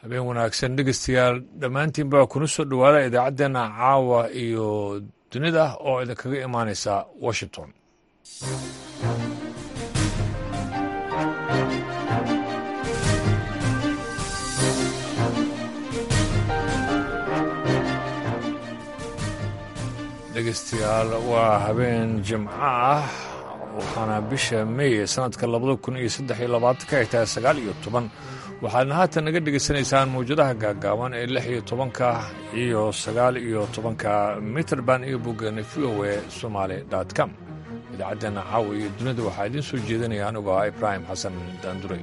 habeen wanaagsan dhegeystayaal dhammaantiin baa kuna soo dhowaada idaacaddeenna caawa iyo dunida oo idinkaga imaanaysa washington dhegeystayaal waa habeen jimco ah waxaana bisha meey sanadka labada kun iyo saddex iyo labaatanka ay tahay sagaal iyo toban waxaadna haatan naga dhegaysanaysaan mawjadaha gaagaaban ee lix iyo tobanka iyo sagaal iyo tobanka mitrband iyo boggeena v o e somaali dot com idaacaddeena caawa iyo dunida waxaa idiin soo jeedinaya anigoo ah ibraahim xasan daanduray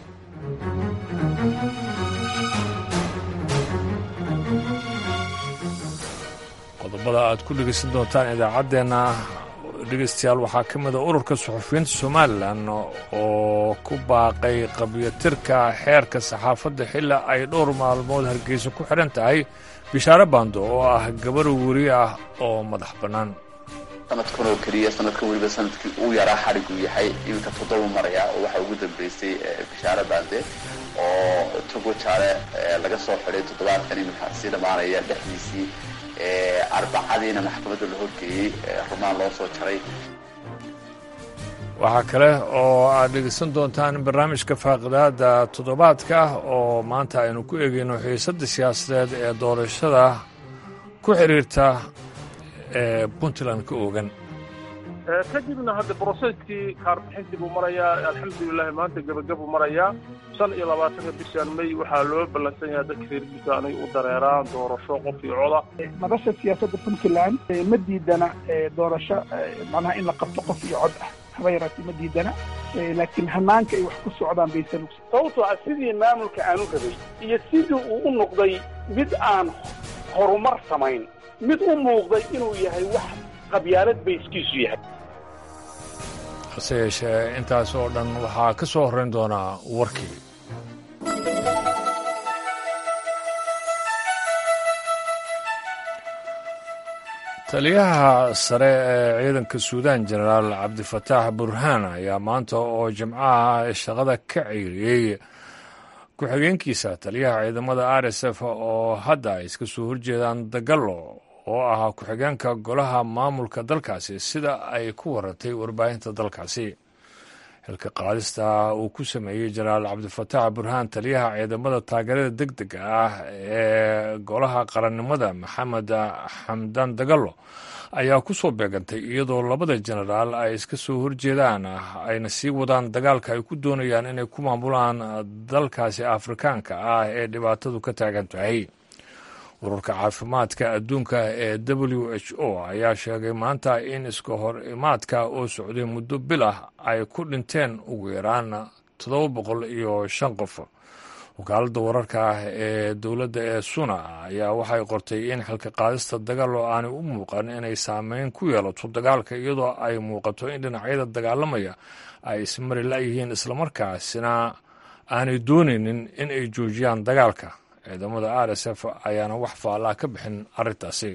qodobada aad ku dhegaysan doontaan idaacaddeenna dhegaystayaal waxaa ka mida ururka suxufiyiinta somalilan oo ku baaqay qabyatirka xeerka saxaafadda xilla ay dhowr maalmood hargeysa ku xidhan tahay bishaare baando oo ah gabar weri ah oo madax bannaan sanadkan oo keliya sanadkan weliba sanadkii uu yaraa xadhiguu yahay iminka toddoba maraya oo waxaa ugu dambeysay bishaare baande oo togo jaale laga soo xidhay toddobaadkan iminka sii dhammaanaya dhexdiisii arbacadiina maxkamadda la horgeeyey rumaan loo soo jaray waxaa kale oo aad dhegeysan doontaan barnaamijka faaqidaada toddobaadka oo maanta aynu ku eegeyno xiisadda siyaasadeed ee doorashada ku xidhiirta ee puntland ka oogan kadibna hadda broseskii kaarbixintii buu marayaa alxamdulilahi maanta gebagabuu marayaa shan iyo labaatanka bishan may waxaa loo ballansan yahay dadka reerkiisa anay u dareeraan doorasho qof iyo coda madasha siyaasadda puntland ma diidana doorasho macnaha in la qabto qof iyo cod ah haba yaraatee ma diidana laakiin hanaanka ay wax ku socdaan baysan sababtoo ah sidii maamulka aanu rabay iyo sidii uu u noqday mid aan horumar samayn mid u muuqday inuu yahay wax qabyaalad bayskiisu yahay hase yeeshee intaas oo dhan waxaa ka soo horrayn doonaa warkii taliyaha sare ee ciidanka suudaan jenaraal cabdifataax burhaan ayaa maanta oo jimcaha shaqada ka ceyriyey ku-xigeenkiisa taliyaha ciidamada r s f oo hadda ay iska soo horjeedaan dagalo oo ahaa ku-xigeenka golaha maamulka dalkaasi sida ay ku warantay warbaahinta dalkaasi xilka qaadista uu ku sameeyey jenaraal cabdifataax burhaan taliyaha ciidamada taageerada deg dega ah ee golaha qarannimada maxamed xamdaan dagalo ayaa ku soo beegantay iyadoo labada jenaraal ay iska soo horjeedaan ayna sii wadaan dagaalka ay ku doonayaan inay ku maamulaan dalkaasi afrikaanka ah ee dhibaatadu ka taagan tahay ururka caafimaadka adduunka ee w h o ayaa sheegay maanta in iska hor imaadka oo socday muddo bil ah ay ku dhinteen ugu yaraan toddoba boqol iyo shan qof wakaaladda wararka ah ee dowladda ee suna ayaa waxay qortay in xilka qaadista dagaal oo aanay u muuqan inay saameyn ku yeelato dagaalka iyadoo ay muuqato in dhinacyada dagaalamaya ay ismari la-yihiin islamarkaasina aanay doonaynin in ay joojiyaan dagaalka ciidamada r s f ayaana wax faallaa ka bixin arrintaasi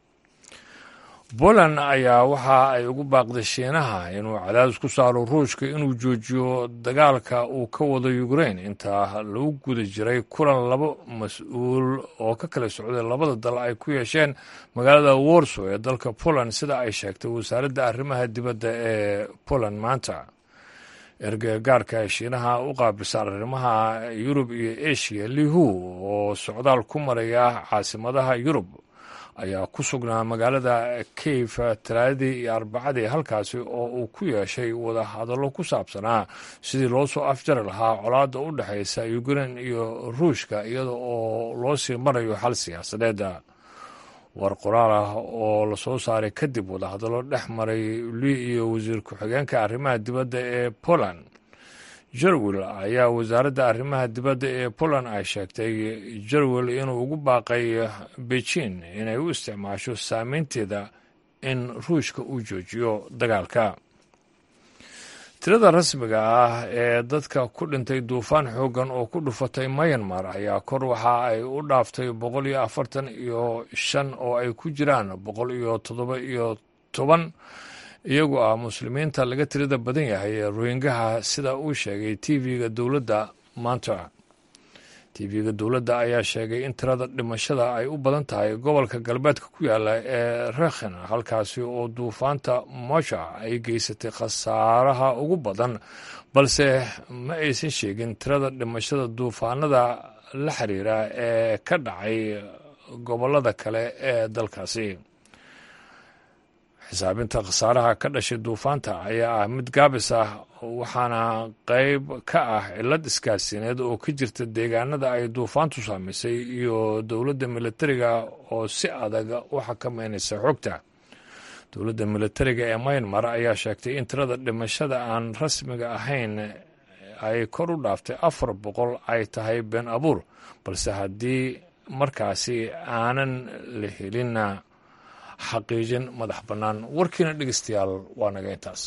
poland ayaa waxa ay ugu baaqday shiinaha inuu cadaadis ku saaro ruushka inuu joojiyo dagaalka uu ka wado ukrain inta lagu guda jiray kulan labo mas-uul oo ka kala socday labada dal ay ku yeesheen magaalada warsow ee dalka poland sida ay sheegtay wasaaradda arrimaha dibadda ee poland maanta ergagaarka shiinaha u qaabilsan arrimaha yurub iyo asia lihu oo socdaal ku maraya caasimadaha yurub ayaa ku sugnaa magaalada kayf talaadadii iyo arbacadii halkaasi oo uu ku yeeshay wadahadallo ku saabsanaa sidii loo soo afjari lahaa colaadda u dhexaysa ukrain iyo ruushka iyada oo loo sii marayo xal siyaasadeeda war qoraal ah oo lasoo saaray kadib wadahadallo dhex maray li iyo wasiir ku-xigeenka arrimaha dibadda ee poland jerwel ayaa wasaaradda arrimaha dibadda ee poland ay sheegtay jerwel inuu ugu baaqay beijing inay u isticmaasho saameynteeda in ruushka uu joojiyo dagaalka tirada rasmiga ah ee dadka ku dhintay duufaan xooggan oo ku dhufatay mayanmar ayaa kor waxa ay u dhaaftay boqol iyo afartan iyo shan oo ay ku jiraan boqol iyo toddoba iyo toban iyagoo ah muslimiinta laga tirada badan yahay ee rohingaha sida uu sheegay tv-ga dowladda maanta tv-ga dowladda ayaa sheegay in tirada dhimashada ay u badan tahay gobolka galbeedka ku yaala ee rekhin halkaasi oo duufaanta mosha ay geysatay khasaaraha ugu badan balse ma aysan sheegin tirada dhimashada duufaanada la xiriira ee ka dhacay gobollada kale ee dalkaasi xisaabinta khasaaraha ka dhashay duufaanta ayaa ah mid gaabis ah waxaana qayb ka ah cillad iskaasineed oo ka jirta deegaanada ay duufaantu saamaysay iyo dowladda militariga oo si adag u xakameynaysa xogta dowladda militariga ee maynmar ayaa sheegtay in tirada dhimashada aan rasmiga ahayn ay kor u dhaaftay afar boqol ay tahay been abuur balse haddii markaasi aanan la helinna xaqiijin madax bannaan warkiina dhegeystayaal waa naga intaas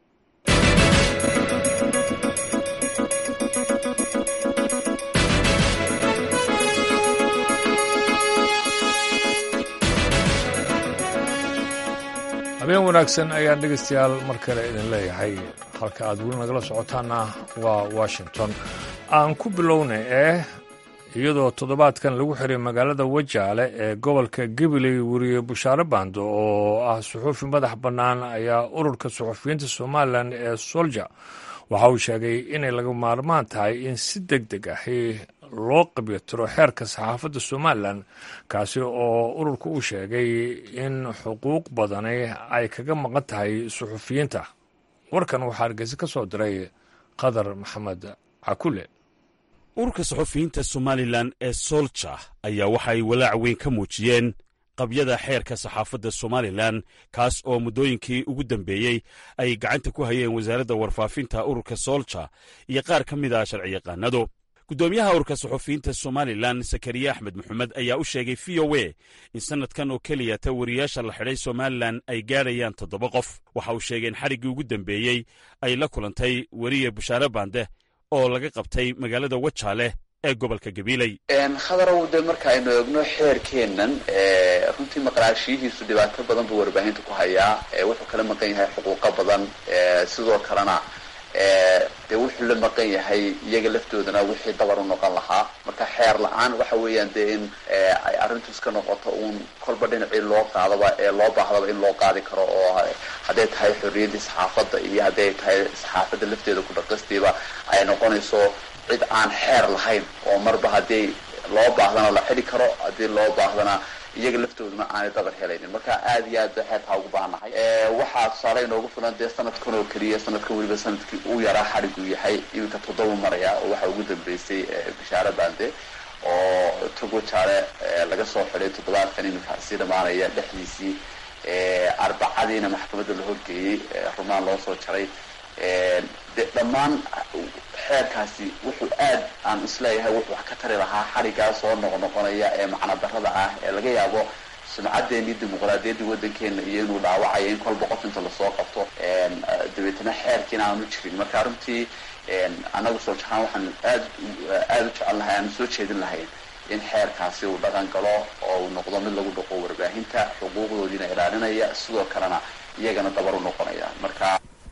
habeen wanaagsan ayaan dhegeystayaal mar kale idin leeyahay halka aad weli nagala socotaana waa washington aan ku bilownay ee iyadoo toddobaadkan lagu xiray magaalada wajaale ee gobolka gabiley weriye bushaare baando oo ah suxuufi madax bannaan ayaa ururka suxufiyiinta somalilan ee solja waxa uu sheegay inay laga maarmaan tahay in si deg deg ahi loo qabyatiro xeerka saxaafadda somalilan kaasi oo ururka uu sheegay in xuquuq badani ay kaga maqan tahay suxufiyiinta warkan waxaa hargeysa ka soo diray qadar maxamed cakule ururka saxufiyiinta somalilan ee solja ayaa waxa ay walaac weyn ka muujiyeen qabyada xeerka saxaafadda somalilan kaas oo muddooyinkii ugu dambeeyey ay gacanta ku hayeen wasaaradda warfaafinta ururka solja iyo qaar ka mid ah sharciyaqaanadu guddoomiyaha ururka saxufiyiinta somalilan sakariye axmed maxamed ayaa u sheegay v o a in sannadkan oo keliya ta wariyaasha la xidhay somalilan ay gaadhayaan toddoba qof waxa uu sheegay in xariggii ugu dambeeyey ay la kulantay weriye bushaare baande oo laga qabtay magaalada wajaale ee gobolka gabiiley khadarow de marka aynu eegno xeerkeennan runtii maqnaashiyihiisu dhibaato badan buu warbaahinta ku hayaa wuxuu kala maqan yahay xuquuqo badan sidoo kalena dee wuxuu la maqan yahay iyaga laftoodana wixii dabar u noqon lahaa marka xeer la-aan waxa weeyaan dee in ay arrintu iska noqoto uun kolba dhinacii loo qaadaba ee loo baahdaba in loo qaadi karo oo hadday tahay xorriyaddii saxaafadda iyo hadday tahay saxaafadda lafteeda ku dhaqistiiba ay noqonayso cid aan xeer lahayn oo marba haddii loo baahdana la xidhi karo haddii loo baahdana iyaga laftooduna aanay dabar helaynin marka aada iyo aad ba xeerkaa ugu baahannahay waxaa tusaale inoogu filan dee sanadkan oo keliya sanadkan weliba sanadkii uu yaraa xadhiguu yahay iminka toddoba maraya oo waxaa ugu dambeysay bishaare bande oo togo jaale laga soo xidhay toddobaadkan iminka sii dhamaanaya dhexdiisii arbacadiina maxkamadda la horgeeyey rumaan loo soo jaray de dhammaan xeerkaasi wuxuu aad aan isleeyahay wuxuu wax ka tari lahaa xarigaa soo noqnoqonaya ee macno darada ah ee laga yaabo sumcaddeenii dimuqraadiyaddii waddankeena iyo inuu dhaawacayo in kolba qof inta lasoo qabto dabeetana xeerkiina aanu jirin marka runtii annagu soo jahaan waxaan aad aada u jecel lahay aanu soo jeedin lahayn in xeerkaasi uu dhaqan galo oo uu noqdo mid lagu dhaqo warbaahinta xuquuqdoodiina ilaalinaya sidoo kalena iyagana dabar u noqonaya marka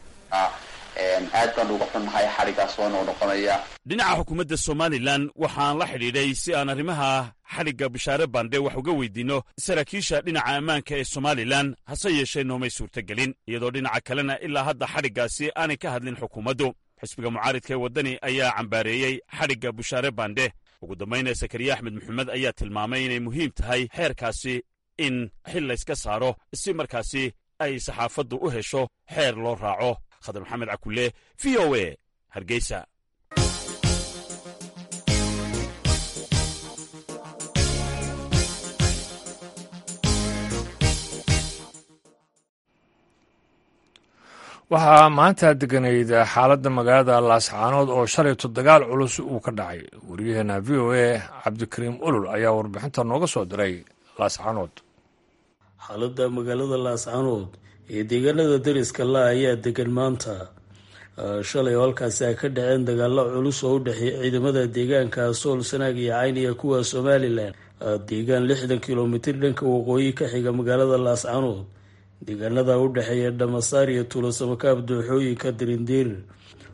aad baan uga xunnahay xadhiggaas oo noo noqonaya dhinaca xukuumadda somalilan waxaan la xidhiidhay si aan arrimaha xadhigga bishaare bande wax uga weydiinno saraakiisha dhinaca ammaanka ee somalilan hase yeeshee noomay suurtogelin iyadoo dhinaca kalena ilaa hadda xadhiggaasi aanay ka hadlin xukuumaddu xisbiga mucaaridka ee waddani ayaa cambaareeyey xadhigga bushaare bande ugu dambayna sakariye axmed maxamed ayaa tilmaamay inay muhiim tahay xeerkaasi in xil layska saaro si markaasi ay saxaafaddu u hesho xeer loo raaco khadar maxamed cakule v o a hargeysa waxaa maanta deganayd xaaladda magaalada laascaanood oo shalayto dagaal culus uu ka dhacay wariyaheena v o a cabdikariim olol ayaa warbixinta nooga soo diray laascaanood xaaladda magaalada laascaanood ee deegaanada dariska la ayaa degan maanta shalay oo halkaasi ay ka dhaceen dagaalo culus oo u dhexeeya ciidamada deegaanka sool sanaag iyo cayn iyo kuwa somalilan deegaan lixdan kilomitir dhanka waqooyi ka xiga magaalada laascaanood deegaanada u dhexeeya dhamasaar iyo tuulosamakaab dooxooyinka dirindiir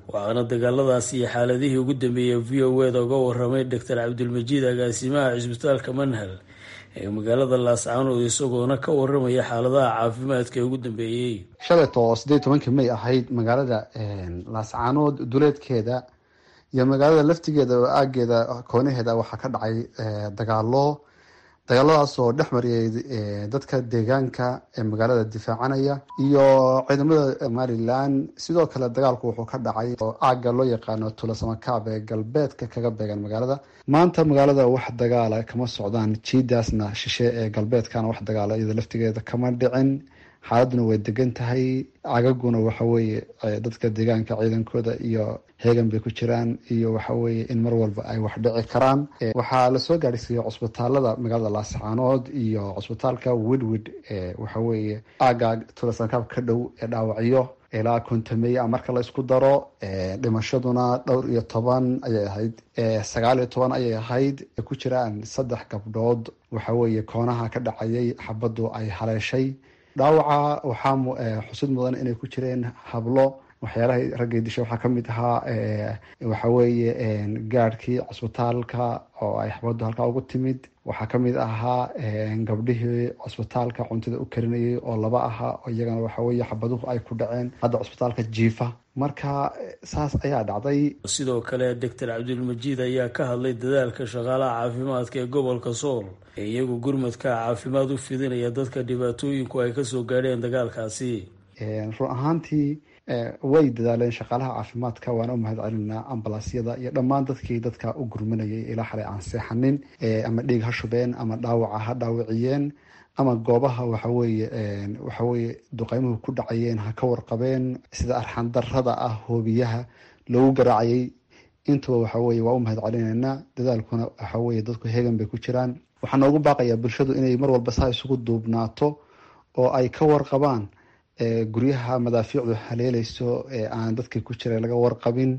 waxaana dagaaladaasi iyo xaaladihii ugu dambeeyey v o eda uga waramay doctor cabdilmajiid agaasimaha cisbitaalka manhal ee magaalada laascaanood isagoona ka waramaya xaaladaha caafimaadka ee ugu dambeeyey shalayto oo siddeed tobankii may ahayd magaalada laascaanood duleedkeeda iyo magaalada laftigeeda oo aageeda koonaheeda waxaa ka dhacay dagaalo dagaaladaas oo dhex mariyay dadka deegaanka ee magaalada difaacanaya iyo ciidamada somalilan sidoo kale dagaalku wuxuu ka dhacay oo aaga loo yaqaano tulasamakaab ee galbeedka kaga beegan magaalada maanta magaalada wax dagaala kama socdaan jiidaasna shishe ee galbeedkana wax dagaala iyada laftigeeda kama dhicin xaaladuna way degan tahay cagaguna waxaweye dadka deegaanka ciidankooda iyo heegan bay ku jiraan iyo waxaweye in mar walba ay wax dhici karaan waxaa lasoo gaadhsiiyey cusbitaalada magaalada laascaanood iyo cusbitaalka widwid waxaweye aaga tulasankaab ka dhow ee dhaawacyo ilaa kontameya marka la isku daro dhimashaduna dhowr iyo toban ayay ahayd sagaal iyo toban ayay ahayd ku jiraan saddex gabdhood waxaweye koonaha ka dhacayay xabaddu ay haleeshay dhaawaca waxaa xusid mudan inay ku jireen hablo waxyaalaha raggay disha waxaa kamid ahaa waxaweeye gaadhkii cusbitaalka oo ay xabaddu halkaa ugu timid waxaa kamid ahaa gabdhihii cusbitaalka cuntada u karinayay oo laba ahaa iyagana waxaweye xabaduhu ay ku dhaceen hadda cusbitaalka jiifa marka saas ayaa dhacday sidoo kale doctor cabdilmajiid ayaa ka hadlay dadaalka shaqaalaha caafimaadka ee gobolka sool ee iyagu gurmadka caafimaad u fidinaya dadka dhibaatooyinku ay kasoo gaadheen dagaalkaasi run ahaantii way dadaaleen shaqaalaha caafimaadka waana u mahad celinaa ambalaasyada iyo dhammaan dadkii dadka u gurmanayay ilaa xalay aan seexanin ama dhiig ha shubeen ama dhaawaca ha dhaawiciyeen ama goobaha waxaweye waxaweye duqeymuhu ku dhacayeen ha ka warqabeen sida arxandarada ah hoobiyaha loogu garaacayay intuba waxaweye waa u mahad celinaynaa dadaalkuna waxaweye dadku heegan bay ku jiraan waxaa noogu baaqayaa bulshadu inay mar walba saa isugu duubnaato oo ay ka warqabaan guryaha madaafiicdu haleeleyso ee aan dadkii ku jiray laga warqabin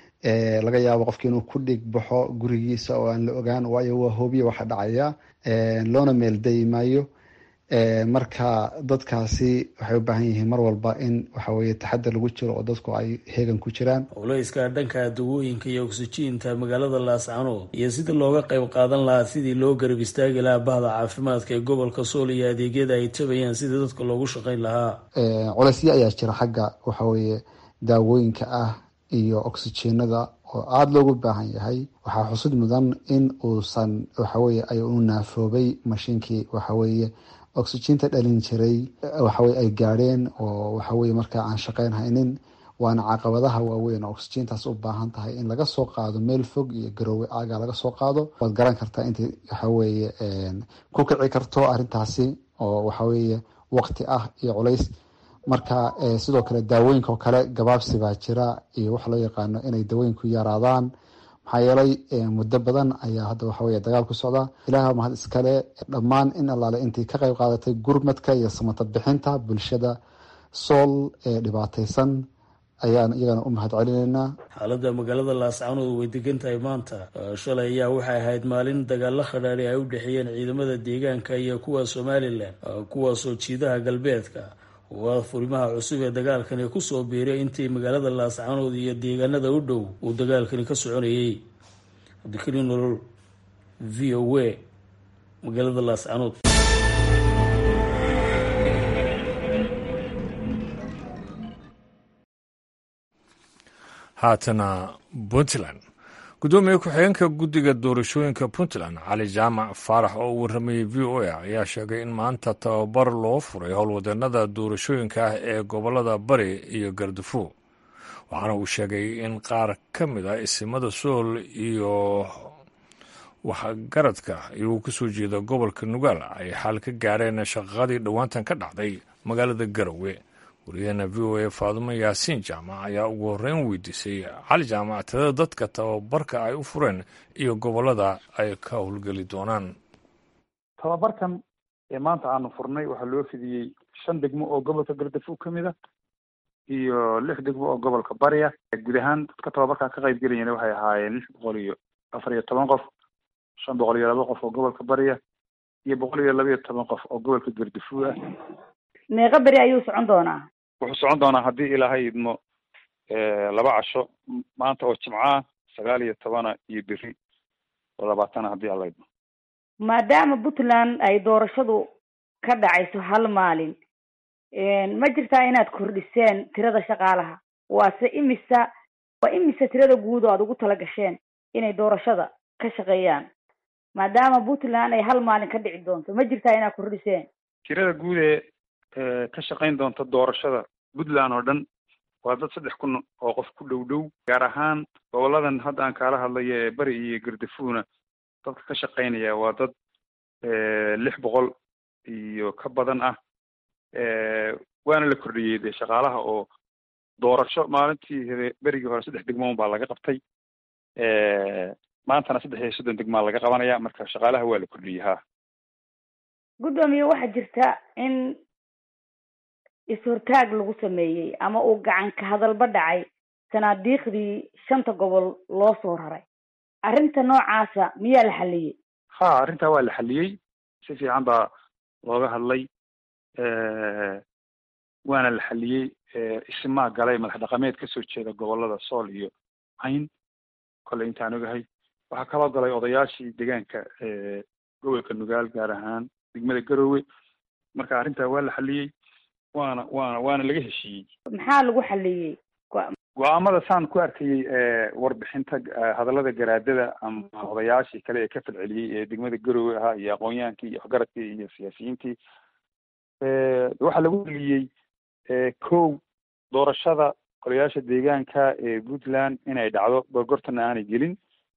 laga yaabo qofki inuu ku dhig baxo gurigiisa oo aan la ogaan waayo waa hoobiya waxa dhacaya loona meeldayi maayo marka dadkaasi waxay u baahan yihiin mar walba in waxaweye taxadar lagu jiro oo dadku ay heegan ku jiraan howleyska dhanka dawooyinka iyo oksijiinta magaalada laascaanood iyo sida looga qayb qaadan lahaa sidii loo garab istaagi lahaa bahda caafimaadka ee gobolka sool iyo adeegyada ay tabayaan sidii dadka loogu shaqayn lahaa culeysyo ayaa jira xagga waxaweye daawooyinka ah iyo oksijiinada oo aada loogu baahan yahay waxaa xusud mudan in uusan waxaweye ay u naafoobay mashiinkii waxaweye oxyjiinta dhalin jiray waxaweye ay gaadheen oo waxaweye markaa aan shaqeyn haynin waana caqabadaha waaweyn oo oxyjiintaas u baahan tahay in laga soo qaado meel fog iyo garoowe aaga laga soo qaado waad garan kartaa intay waxaweye ku kici karto arrintaasi oo waxaweye waqti ah iyo culays marka sidoo kale daawooyinka oo kale gabaabsi baa jira iyo waxa loo yaqaano inay daawooyinku yaraadaan maxaa yeelay muddo badan ayaa hadda waxaweye dagaal ku socda ilaah mahad iskale dhammaan in allaale intii ka qayb qaadatay gurmadka iyo samata bixinta bulshada sool ee dhibaataysan ayaan iyagana u mahad celinaynaa xaaladda magaalada laascaanood way degan tahay maanta shalay ayaa waxay ahayd maalin dagaalo khadhaari ay u dhexeeyeen ciidamada deegaanka iyo kuwa somalilan kuwaasoo jiidaha galbeedka waa furimaha cusub ee dagaalkani kusoo biiray intii magaalada laascaanood iyo deegaanada u dhow uu dagaalkani ka soconayay cabdikariin nolol v o a magaalada laascaanood haatana puntland guddoomiye ku-xigeenka guddiga doorashooyinka puntland cali jaamac faarax oo u warramayey v o a ayaa sheegay in maanta tababar loo furay howlwadeenada doorashooyinka ah ee gobolada bari iyo gardafuo waxaana uu sheegay in qaar ka mid ah isimada sool iyo waxgaradka iyagoo kasoo jeeda gobolka nugaal ay xal ka gaareen shaqaqadii dhowaantan ka dhacday magaalada garowe wariyaheena v o a faadumo yaasiin jaamac ayaa ugu horreyn weydiisay cali jaamac tirada dadka tababarka ay u fureen iyo gobollada ay ka howlgeli doonaan tababarkan ee maanta aanu furnay waxaa loo fidiyey shan degmo oo gobolka gardafuug ka mid a iyo lix degmo oo gobolka bariya guud ahaan dadka tababarkaa ka qayb gelayana waxay ahaayeen lix boqol iyo afar iyo toban qof shan boqol iyo laba qof oo gobolka bariya iyo boqol iyo laba iyo toban qof oo gobolka gardafuug ah meeqa beri ayuu socon doonaa wuxuu socon doonaa haddii ilaahay idmo laba casho maanta oo jimcaah sagaal iyo tobana iyo beri oo labaatana haddii alla idmo maadaama puntland ay doorashadu ka dhacayso hal maalin ma jirtaa inaad kordhiseen tirada shaqaalaha waase imisa waa imisa tirada guud oo aada ugu tala gasheen inay doorashada ka shaqeeyaan maadaama puntland ay hal maalin ka dhici doonto ma jirtaa inaad kordhiseen tirada guud ee ka shaqayn doonta doorashada puntland oo dhan waa dad saddex kun oo qof ku dhow dhow gaar ahaan goboladan hadda aan kaala hadlayo ee beri iyo gardafuuna dadka ka shaqaynaya waa dad lix boqol iyo ka badan ah waana la kordhiyey dee shaqaalaha oo doorasho maalintii hore berigii hore saddex degmoon baa laga qabtay maantana saddex iyo soddon degmaa laga qabanaya marka shaqaalaha waa la kordhiyey ha guddoomiye waxaa jirta in is-hortaag lagu sameeyey ama uu gacan ka hadalba dhacay sanaadiiqdii shanta gobol loo soo raray arrinta noocaasa miyaa la xaliyey ha arrintaa waa la xaliyey si fiican baa looga hadlay waana la xaliyey isimaa galay madax dhaqameed kasoo jeeda gobolada sool iyo cayn kolley intaan ogahay waxaa kaloo galay odayaashii deegaanka gobolka nugaal gaar ahaan degmada garoowe marka arrintaa waa la xaliyey waana waana waana laga heshiiyey maxaa lagu xaliyey go-aamada saan ku arkayey warbixinta hadallada garaadada ama odayaashii kale ee ka falceliyey ee degmada garoowe ahaa iyo aqoon-yahankii iyo waxgaradkii iyo siyaasiyiintii waxaa lagu heliyey kow doorashada golayaasha deegaanka ee puntland inay dhacdo gorgortana aanay gelin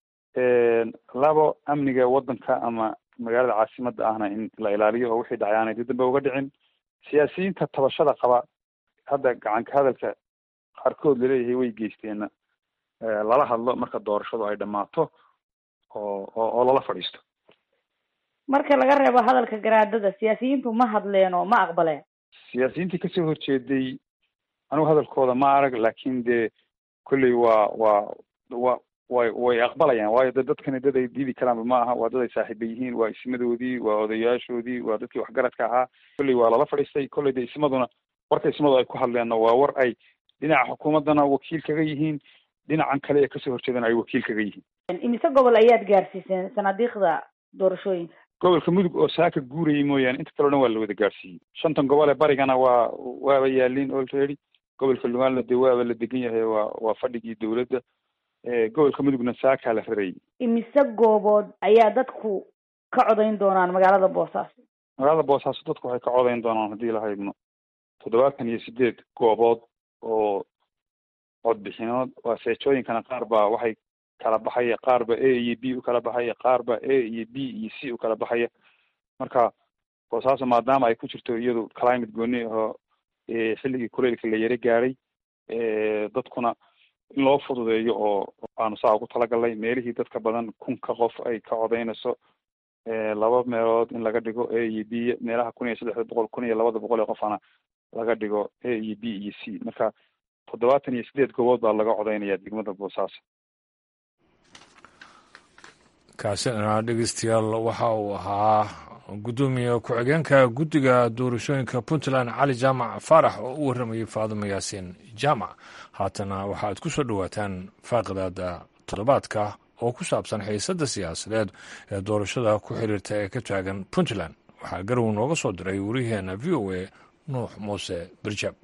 labo amniga waddanka ama magaalada caasimada ahna in la ilaaliyo oo wixii dhacay aanay dib dambe uga dhicin siyaasiyiinta tabashada qaba hadda gacanka hadalka qaarkood laleeyahay way geysteenna lala hadlo marka doorashadu ay dhammaato oo oo lala fadhiisto marka laga reebo hadalka garaadada siyaasiyiintu ma hadleen oo ma aqbaleen siyaasiyiintii kasoo horjeeday anigu hadalkooda ma arag laakin dee kolley waa waa wa way way aqbalayaan waayo de dadkani dad ay diidi karaanba ma aha waa dad ay saaxiiba yihiin waa ismadoodii waa odayaashoodii waa dadkii waxgaradka ahaa kolley waa lala fadhiistay kolley de ismaduna warka ismadu ay ku hadleenna waa war ay dhinaca xukuumaddana wakiil kaga yihiin dhinacan kale ee kasoo horjeedana ay wakiil kaga yihiin imise gobol ayaad gaarsiiseen sanaadiiqda doorashooyinka gobolka mudug oo saaka guurayay mooyaane inta kaleo dhan waa la wada gaarsiiyey shantan gobol ee barigana waa waaba yaalin already gobolka lugaanla dee waaba la degan yahay waa waa fadhigii dowladda gobolka mudugna saakaa la rarayay imise goobood ayaa dadku ka codayn doonaan magaalada boosaaso magaalada boosaaso dadku waxay ka codayn doonaan haddii la haydno toddobaatan iyo sideed goobood oo codbixinood waa seejooyinkana qaar baa waxay kala baxaya qaar ba a iyo b u kala baxaya qaar ba a iyo b iyo c u kala baxaya marka boosaaso maadaama ay ku jirto iyadu climate gooni ahoo xilligii kuleylka la yaro gaaray dadkuna in loo fududeeyo oo aanu saa ugu talagalnay meelihii dadka badan kunka qof ay ka codeynayso laba meelood in laga dhigo a iyo b meelaha kun iyo saddexda boqol kun iyo labada boqol ee qofana laga dhigo a iyo b iyo c marka toddobaatan iyo sideed goobood baa laga codeynaya degmada boosaaso kaasina dhegeystayaal waxa uu ahaa guddoomiye ku-xigeenka guddiga doorashooyinka puntland cali jaamac faarax oo u warramayay faadumo yaasiin jaamac haatana waxaaad ku soo dhowaataan faaqidaada toddobaadka oo ku saabsan xiisadda siyaasadeed ee doorashada ku xiriirta ee ka taagan puntland waxaa garow nooga soo diray wariyaheena v o a nuux muuse birjab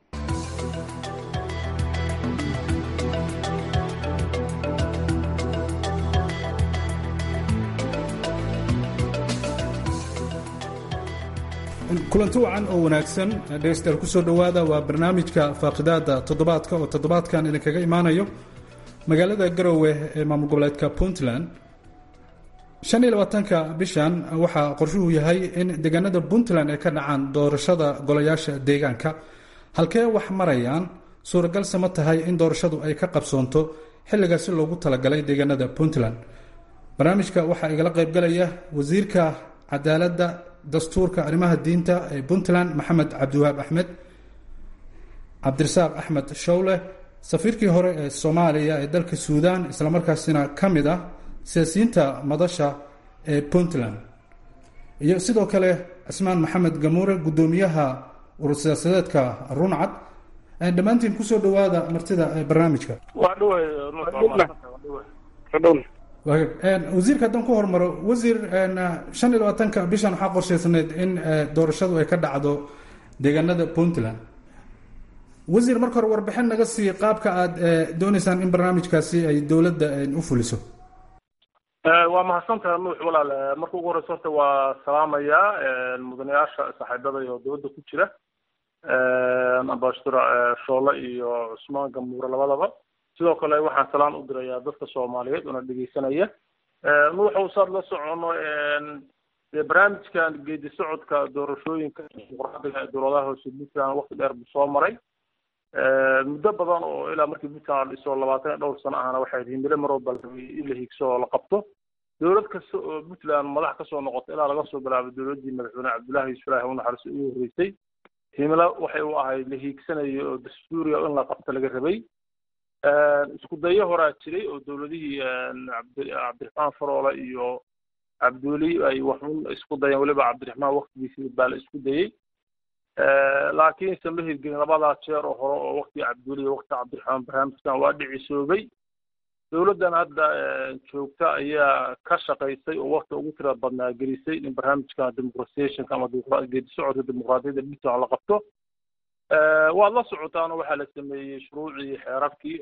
kulanti wacan oo wanaagsan dhegeystayaal kusoo dhowaada waa barnaamijka faaqidaada toddobaadka oo toddobaadkan idinkaga imaanayo magaalada garowe ee maamul goboleedka puntland shan iyo labaatanka bishan waxaa qorshuhu yahay in deegaanada puntland ay ka dhacaan doorashada golayaasha deegaanka halkee wax marayaan suuragalse ma tahay in doorashadu ay ka qabsoonto xilligaasi loogu talagalay deegaanada puntland barnaamijka waxaa igala qaybgalaya wasiirka cadaaladda dastuurka arrimaha diinta ee puntland maxamed cabdiwahaab axmed cabdirasaaq axmed showle safiirkii hore ee soomaaliya ee dalka suudaan islamarkaasina ka mid ah siyaasiyiinta madasha ee puntland iyo sidoo kale cismaan maxamed gamuure guddoomiyaha urur siyaasadeedka runcad dhammaantiin kusoo dhawaada martida barnaamijka waa dhaway wasiirka haddaan ku hormaro wasiir shan iyo labaatanka bishan waxaa qorshaysanayd in doorashadu ay ka dhacdo deegaanada puntland wasiir marka hore warbixin naga sii qaabka aad dooneysaan in barnaamijkaasi ay dowladda u fuliso waa mahadsantaha nuux walaal marka ugu horeysa horta waa salaamayaa mudanayaasha saaxiibada iyo dowladda ku jira ambassador shoole iyo cusmaan gamuure labadaba sidoo kale waxaan salaan u dirayaa dadka soomaaliyeed oona dhegeysanaya nuuxow saad la socono dee barnaamijkan geedi socodka doorashooyinka dimuqraadiga ee dowladaha hoose puntland waqti dheer buu soo maray muddo badan oo ilaa markii puntland la dhiso labaatan iyo dhowr sano ahna waxay himilo marooba in la higso oo la qabto dowlad kasta oo puntland madax kasoo noqota ilaa laga soo bilaabo dowladdii madaxweyne cabdullaahi yuusuf ilaahi u naxariiso ugu horreysay himilo waxay u ahayd la hiigsanayo oo dastuuriya in la qabto laga rabay isku dayo horaa jiray oo dowladihii cabdiraxmaan faroole iyo cabdiweli ay waxun isku dayeen weliba cabdiraxmaan waktigiisii baa la isku dayey laakiinse ma hirgelin labadaa jeer oo hore oo waktiga cabdiweli iyo waktiga cabdiraxmaan barnaamijkan waa dhicisoobay dowladdan hadda joogta ayaa ka shaqaysay oo wakti ugu tira badnaa gelisay in barnaamijkan democratizationka ama geedi socodka dimuqraadiyadda puntland la qabto waad la socotaano waxaa la sameeyey shuruucii xeerarkii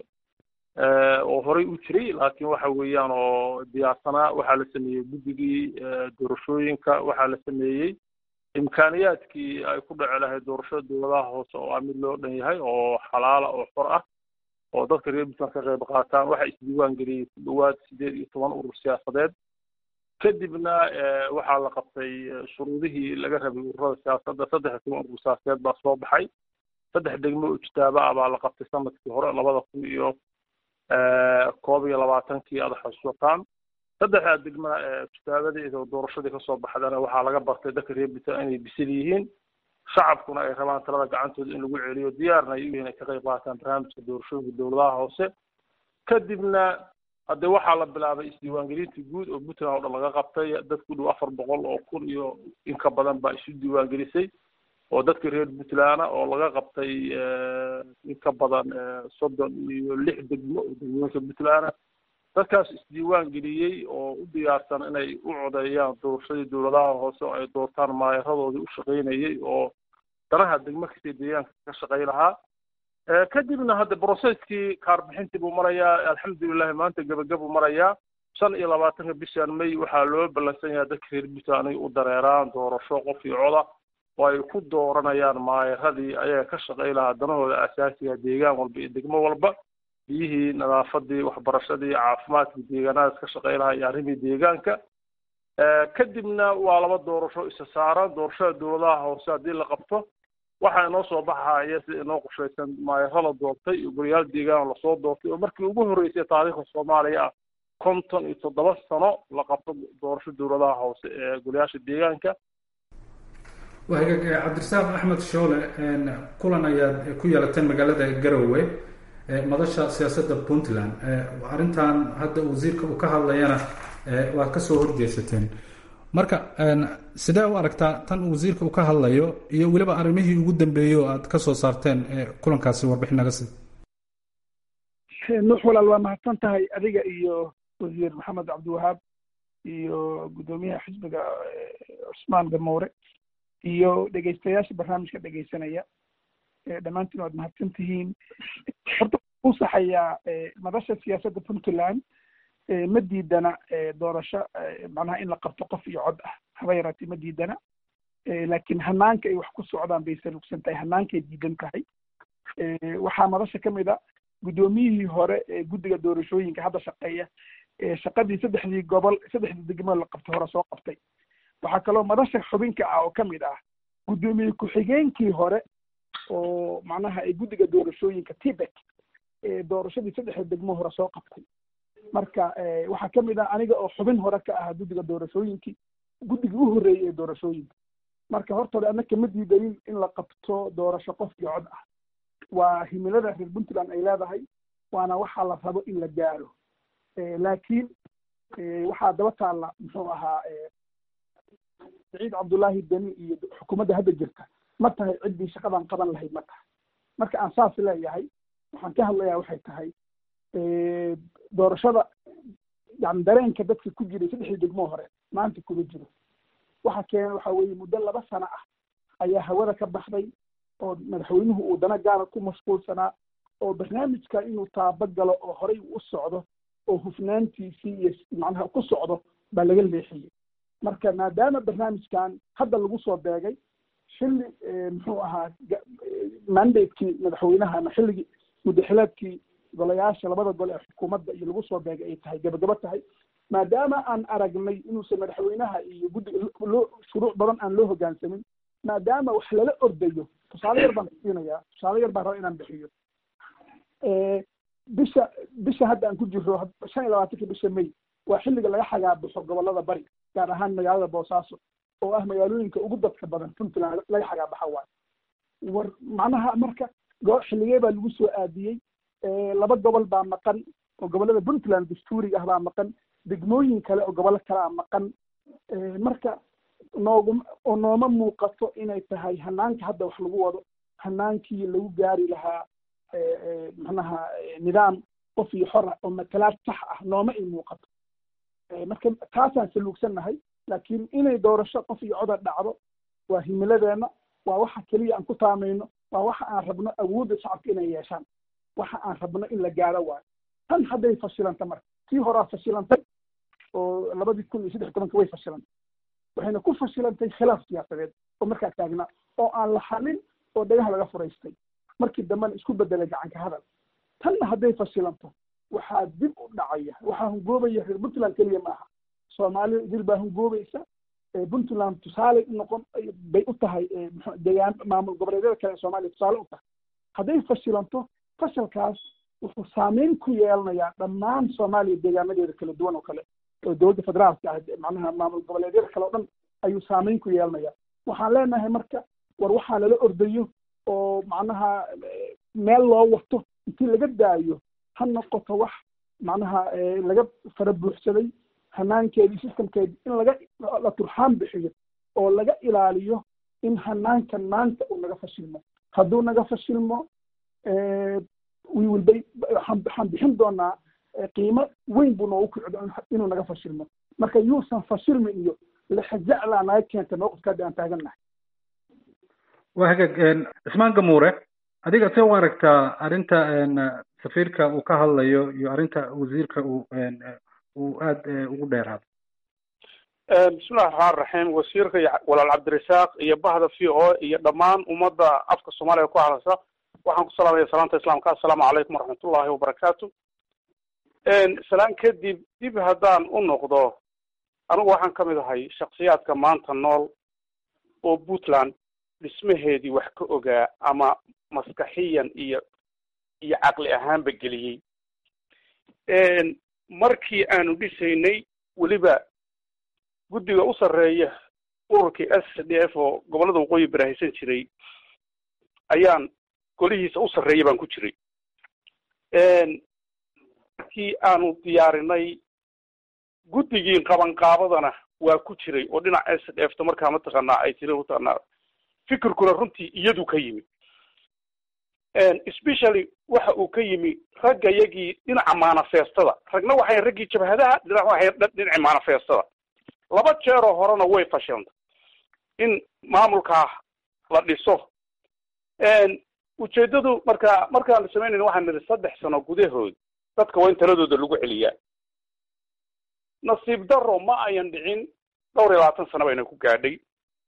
oo horey u jiray laakiin waxa weeyaan oo diyaarsanaa waxaa la sameeyey guddigii doorashooyinka waxaa la sameeyey imkaaniyaadkii ay ku dhaci lahayd doorashada dowladaha hoose oo ah mid loo dhan yahay oo xalaala oo xor ah oo dadka reer puntland ka qayb qaataan waxaa isdiiwaan geliyey ku dhowaad sideed iyo toban urur siyaasadeed kadibna waxaa la qabtay shuruudihii laga rabay ururada siyaasadda saddex iyo toban urur siyaasadeed baa soo baxay saddex degmo oo ijtaaba ah baa la qabtay sanadkii hore labada kun iyo koob iyo labaatankii aad xasuusataan saddexdaa degmana ijtaabadii oo doorashadii kasoo baxdana waxaa laga bartay dadka reer puntland inay bisil yihiin shacabkuna ay rabaan talada gacantooda in lagu celiyo diyaarna ay u yihiin ay ka qayb qaataan barnaamijka doorashooyinka dowladaha hoose kadibna haddee waxaa la bilaabay isdiiwaangelintii guud oo puntland oo dhan laga qabtay dad ku dhow afar boqol oo kun iyo in ka badan baa isu diiwaangelisay oo dadka reer puntland oo laga qabtay in ka badan soddon iyo lix degmo oo degmooyinka puntland dadkaas isdiiwaan geliyey oo u diyaarsan inay u codeeyaan doorashadii dowladaha hoose oo ay doortaan maayaeradoodii u shaqaynayay oo danaha degmo kastay deegaanka ka shaqay lahaa kadibna hadda brocesskii kaarbixintii buu marayaa alxamdulilahi maanta gebagabuu marayaa shan iyo labaatanka bishan may waxaa loo ballansan yahay dadka reer puntland inay u dareeraan doorasho qof iyo coda oo ay ku dooranayaan maayaradii ayaga ka shaqay lahaa danahooda asaasiga deegaan walba iyo degmo walba biyihii nadaafadii waxbarashadii caafimaadkii deegaanadaas ka shaqay lahaa iyo arrimii deegaanka kadibna waa laba doorasho isa saaran doorashada dowladaha hoose haddii la qabto waxaa inoo soo baxaya sida inoo qorshaysan maayaro la doortay iyo goliyaal deegaan lasoo doortay oo markii ugu horreysay taariikhda soomaaliya ah konton iyo toddoba sano la qabto doorasho dowladaha hoose ee goliyaasha deegaanka cabdirasaaq axmed shoole kulan ayaad ku yeelateen magaalada garowe madasha siyaasadda puntland arrintan hadda wasiirka uu ka hadlayana waad kasoo horjeesateen marka sidee u aragtaa tan wasiirka uu ka hadlayo iyo weliba arrimihii ugu dambeeyey oo aad kasoo saarteen kulankaasi warbixin naga sii nuux walaal waa mahadsan tahay adiga iyo wasiir maxamed cabdiwahaab iyo guddoomiyaha xisbiga cusmaan gamoure iyo dhegeystayaasha barnaamijka dhegeysanaya dhammaantiin waad mahadsan tihiin horta u saxayaa madasha siyaasadda puntland ma diidana doorasho macnaha in la qabto qof iyo cod ah haba yaraatee ma diidana laakiin hanaanka ay wax ku socdaan bay salugsan tahay hanaankay diidan tahay waxaa madasha ka mid a guddoomiyihii hore ee guddiga doorashooyinka hadda shaqeeya shaqadii saddexdii gobol saddexdii degmo la qabtay hore soo qabtay waxaa kaloo madasha xubinka ah oo ka mid ah guddoomiye ku-xigeenkii hore oo macnaha ay guddiga doorashooyinka tibet doorashadii saddexda degmo hore soo qabtay marka waxaa ka mid ah aniga oo xubin hore ka ah guddiga doorashooyinkii guddigii u horreeyey ee doorashooyinka marka horta hore annaka ma diidanin in la qabto doorasho qof iyo cod ah waa himilada reer puntland ay leedahay waana waxaa la rabo in la gaaro laakiin waxaa daba taalla muxuu ahaa saciid cabdullaahi deni iyo xukuumadda hadda jirta ma tahay ciddii shaqadan qaban lahayd ma tahay marka aan saas leeyahay waxaan ka hadlayaa waxay tahay doorashada yani dareenka dadka ku jiray saddexdii degmoo hore maanta kuma jiro waxa keena waxa weeye muddo laba sano ah ayaa hawada ka baxday oo madaxweynuhu uu dana gaara ku mashquulsanaa oo barnaamijka inuu taaba galo oo horey u socdo oo hufnaantiisii iyo macnaha ku socdo baa laga leexiyey marka maadaama barnaamijkan hadda lagu soo beegay xilli muxuu ahaa mandatekii madaxweynaha ama xilligii muddaxileedkii golayaasha labada gole ee xukuumadda iyo lagu soo beegay ay tahay gabagabo tahay maadaama aan aragnay inuusan madaxweynaha iyo guddiga loo shuruuc badan aan loo hoggaansamin maadaama wax lala ordayo tusaale yar baan siinayaa tusaale yar baan raba inaan bixiyo bisha bisha hadda aan ku jiro shan iyo labaatanka bisha may waa xilliga laga xagaabaxo gobolada bari gaar ahaan magaalada boosaaso oo ah magaalooyinka ugu dadka badan puntland laga xagaabaxa waayo war macnaha marka go xilligee baa lagu soo aadiyey laba gobol baa maqan oo gobolada puntland dastuuriga ah baa maqan degmooyin kale oo gobollo kale a maqan marka noogum oo nooma muuqato inay tahay hanaanka hadda wax lagu wado hanaankii lagu gaari lahaa macnaha nidaam qof iyo xor ah oo matalaad sax ah nooma ay muuqato marka taasaan saluugsannahay laakiin inay doorasho qof iyo codar dhacdo waa himiladeena waa waxa keliya aan ku taamayno waa waxa aan rabno awoodda shacabka inay yeeshaan waxa aan rabno in la gaaro waayo tan hadday fashilanta marka tii horaa fashilantay oo labadii kun iyo saddex tobanka way fashilantay waxayna ku fashilantay khilaaf siyaasadeed oo markaa taagnaa oo aan la xalin oo dhagaha laga furaystay markii dambena isku bedelay gacanka hadal tanna hadday fashilanto waxaa dib u dhacaya waxaa hungoobaya reer puntland keliya maaha soomaalida idil baa hungoobaysa puntland tusaale noqon bay u tahay degaan maamul goboleedyada kale ee soomaaliya tusaale u tahay hadday fashilanto fashalkaas wuxuu saameyn ku yeelanayaa dhammaan soomaaliya deegaanadeeda kala duwan oo kale oo dowladda federaalka ah macnaha maamul goboleedyada kale oo dhan ayuu saameyn ku yeelanaya waxaan leenahay marka war waxaa lala ordayo oo macnaha meel loo wato intii laga daayo ha noqoto wax macnaha laga fara buuxsaday hanaankeedii systemkeedii in laga la turxaan bixiyo oo laga ilaaliyo in hanaankan maanta uu naga fashilmo hadduu naga fashilmo we will be waxaan bixin doonaa qiimo weyn buu noogu kicdo inuu naga fashilmo marka yuusan fashilmin iyo lexajaclaa naga keenta mawqifka hadda aan taagannahay waa hagaag cismaan gamuure adiga see u aragtaa arrinta safiirka uu ka hadlayo iyo arrinta wasiirka uu uu aada ugu dheeraado bismillahi raxmaan raxiim wasiirka iyo walaal cabdirasaaq iyo bahda v o iyo dhammaan ummadda afka soomaaliya ku hadlaysa waxaan ku salaamaya salaanta islaamka assalaamu calaykum waraxmatullahi wabarakaatu salaan kadib dib haddaan u noqdo anigu waxaan ka mid ahay shaksiyaadka maanta nool oo puntland dhismaheedii wax ka ogaa ama maskaxiyan iyo iyo caqli ahaanba geliyey markii aanu dhisaynay weliba guddiga u sarreeya ururkii s d f oo gobollada waqooyi baraahaysan jiray ayaan golihiisa u sarreeya baan ku jiray markii aanu diyaarinay guddigii qabanqaabadana waa ku jiray oo dhinac s d f ta markaa mataqaanaa ay tiri mataqaanaa fikirkuna runtii iyadu ka yimi especially waxa uu ka yimi ragga yagii dhinaca manifestada ragna waxay raggii jabhadaha dhinac waxay dhinaci manifestada laba jeeroo horena way fashilantay in maamulkaa la dhiso ujeedadu markaa markaan samaynayna waxaan nidhi saddex sano gudahood dadka waa in taladooda lagu celiyaa nasiib daro ma ayan dhicin dhowr iyo labaatan sano bayna ku gaadhay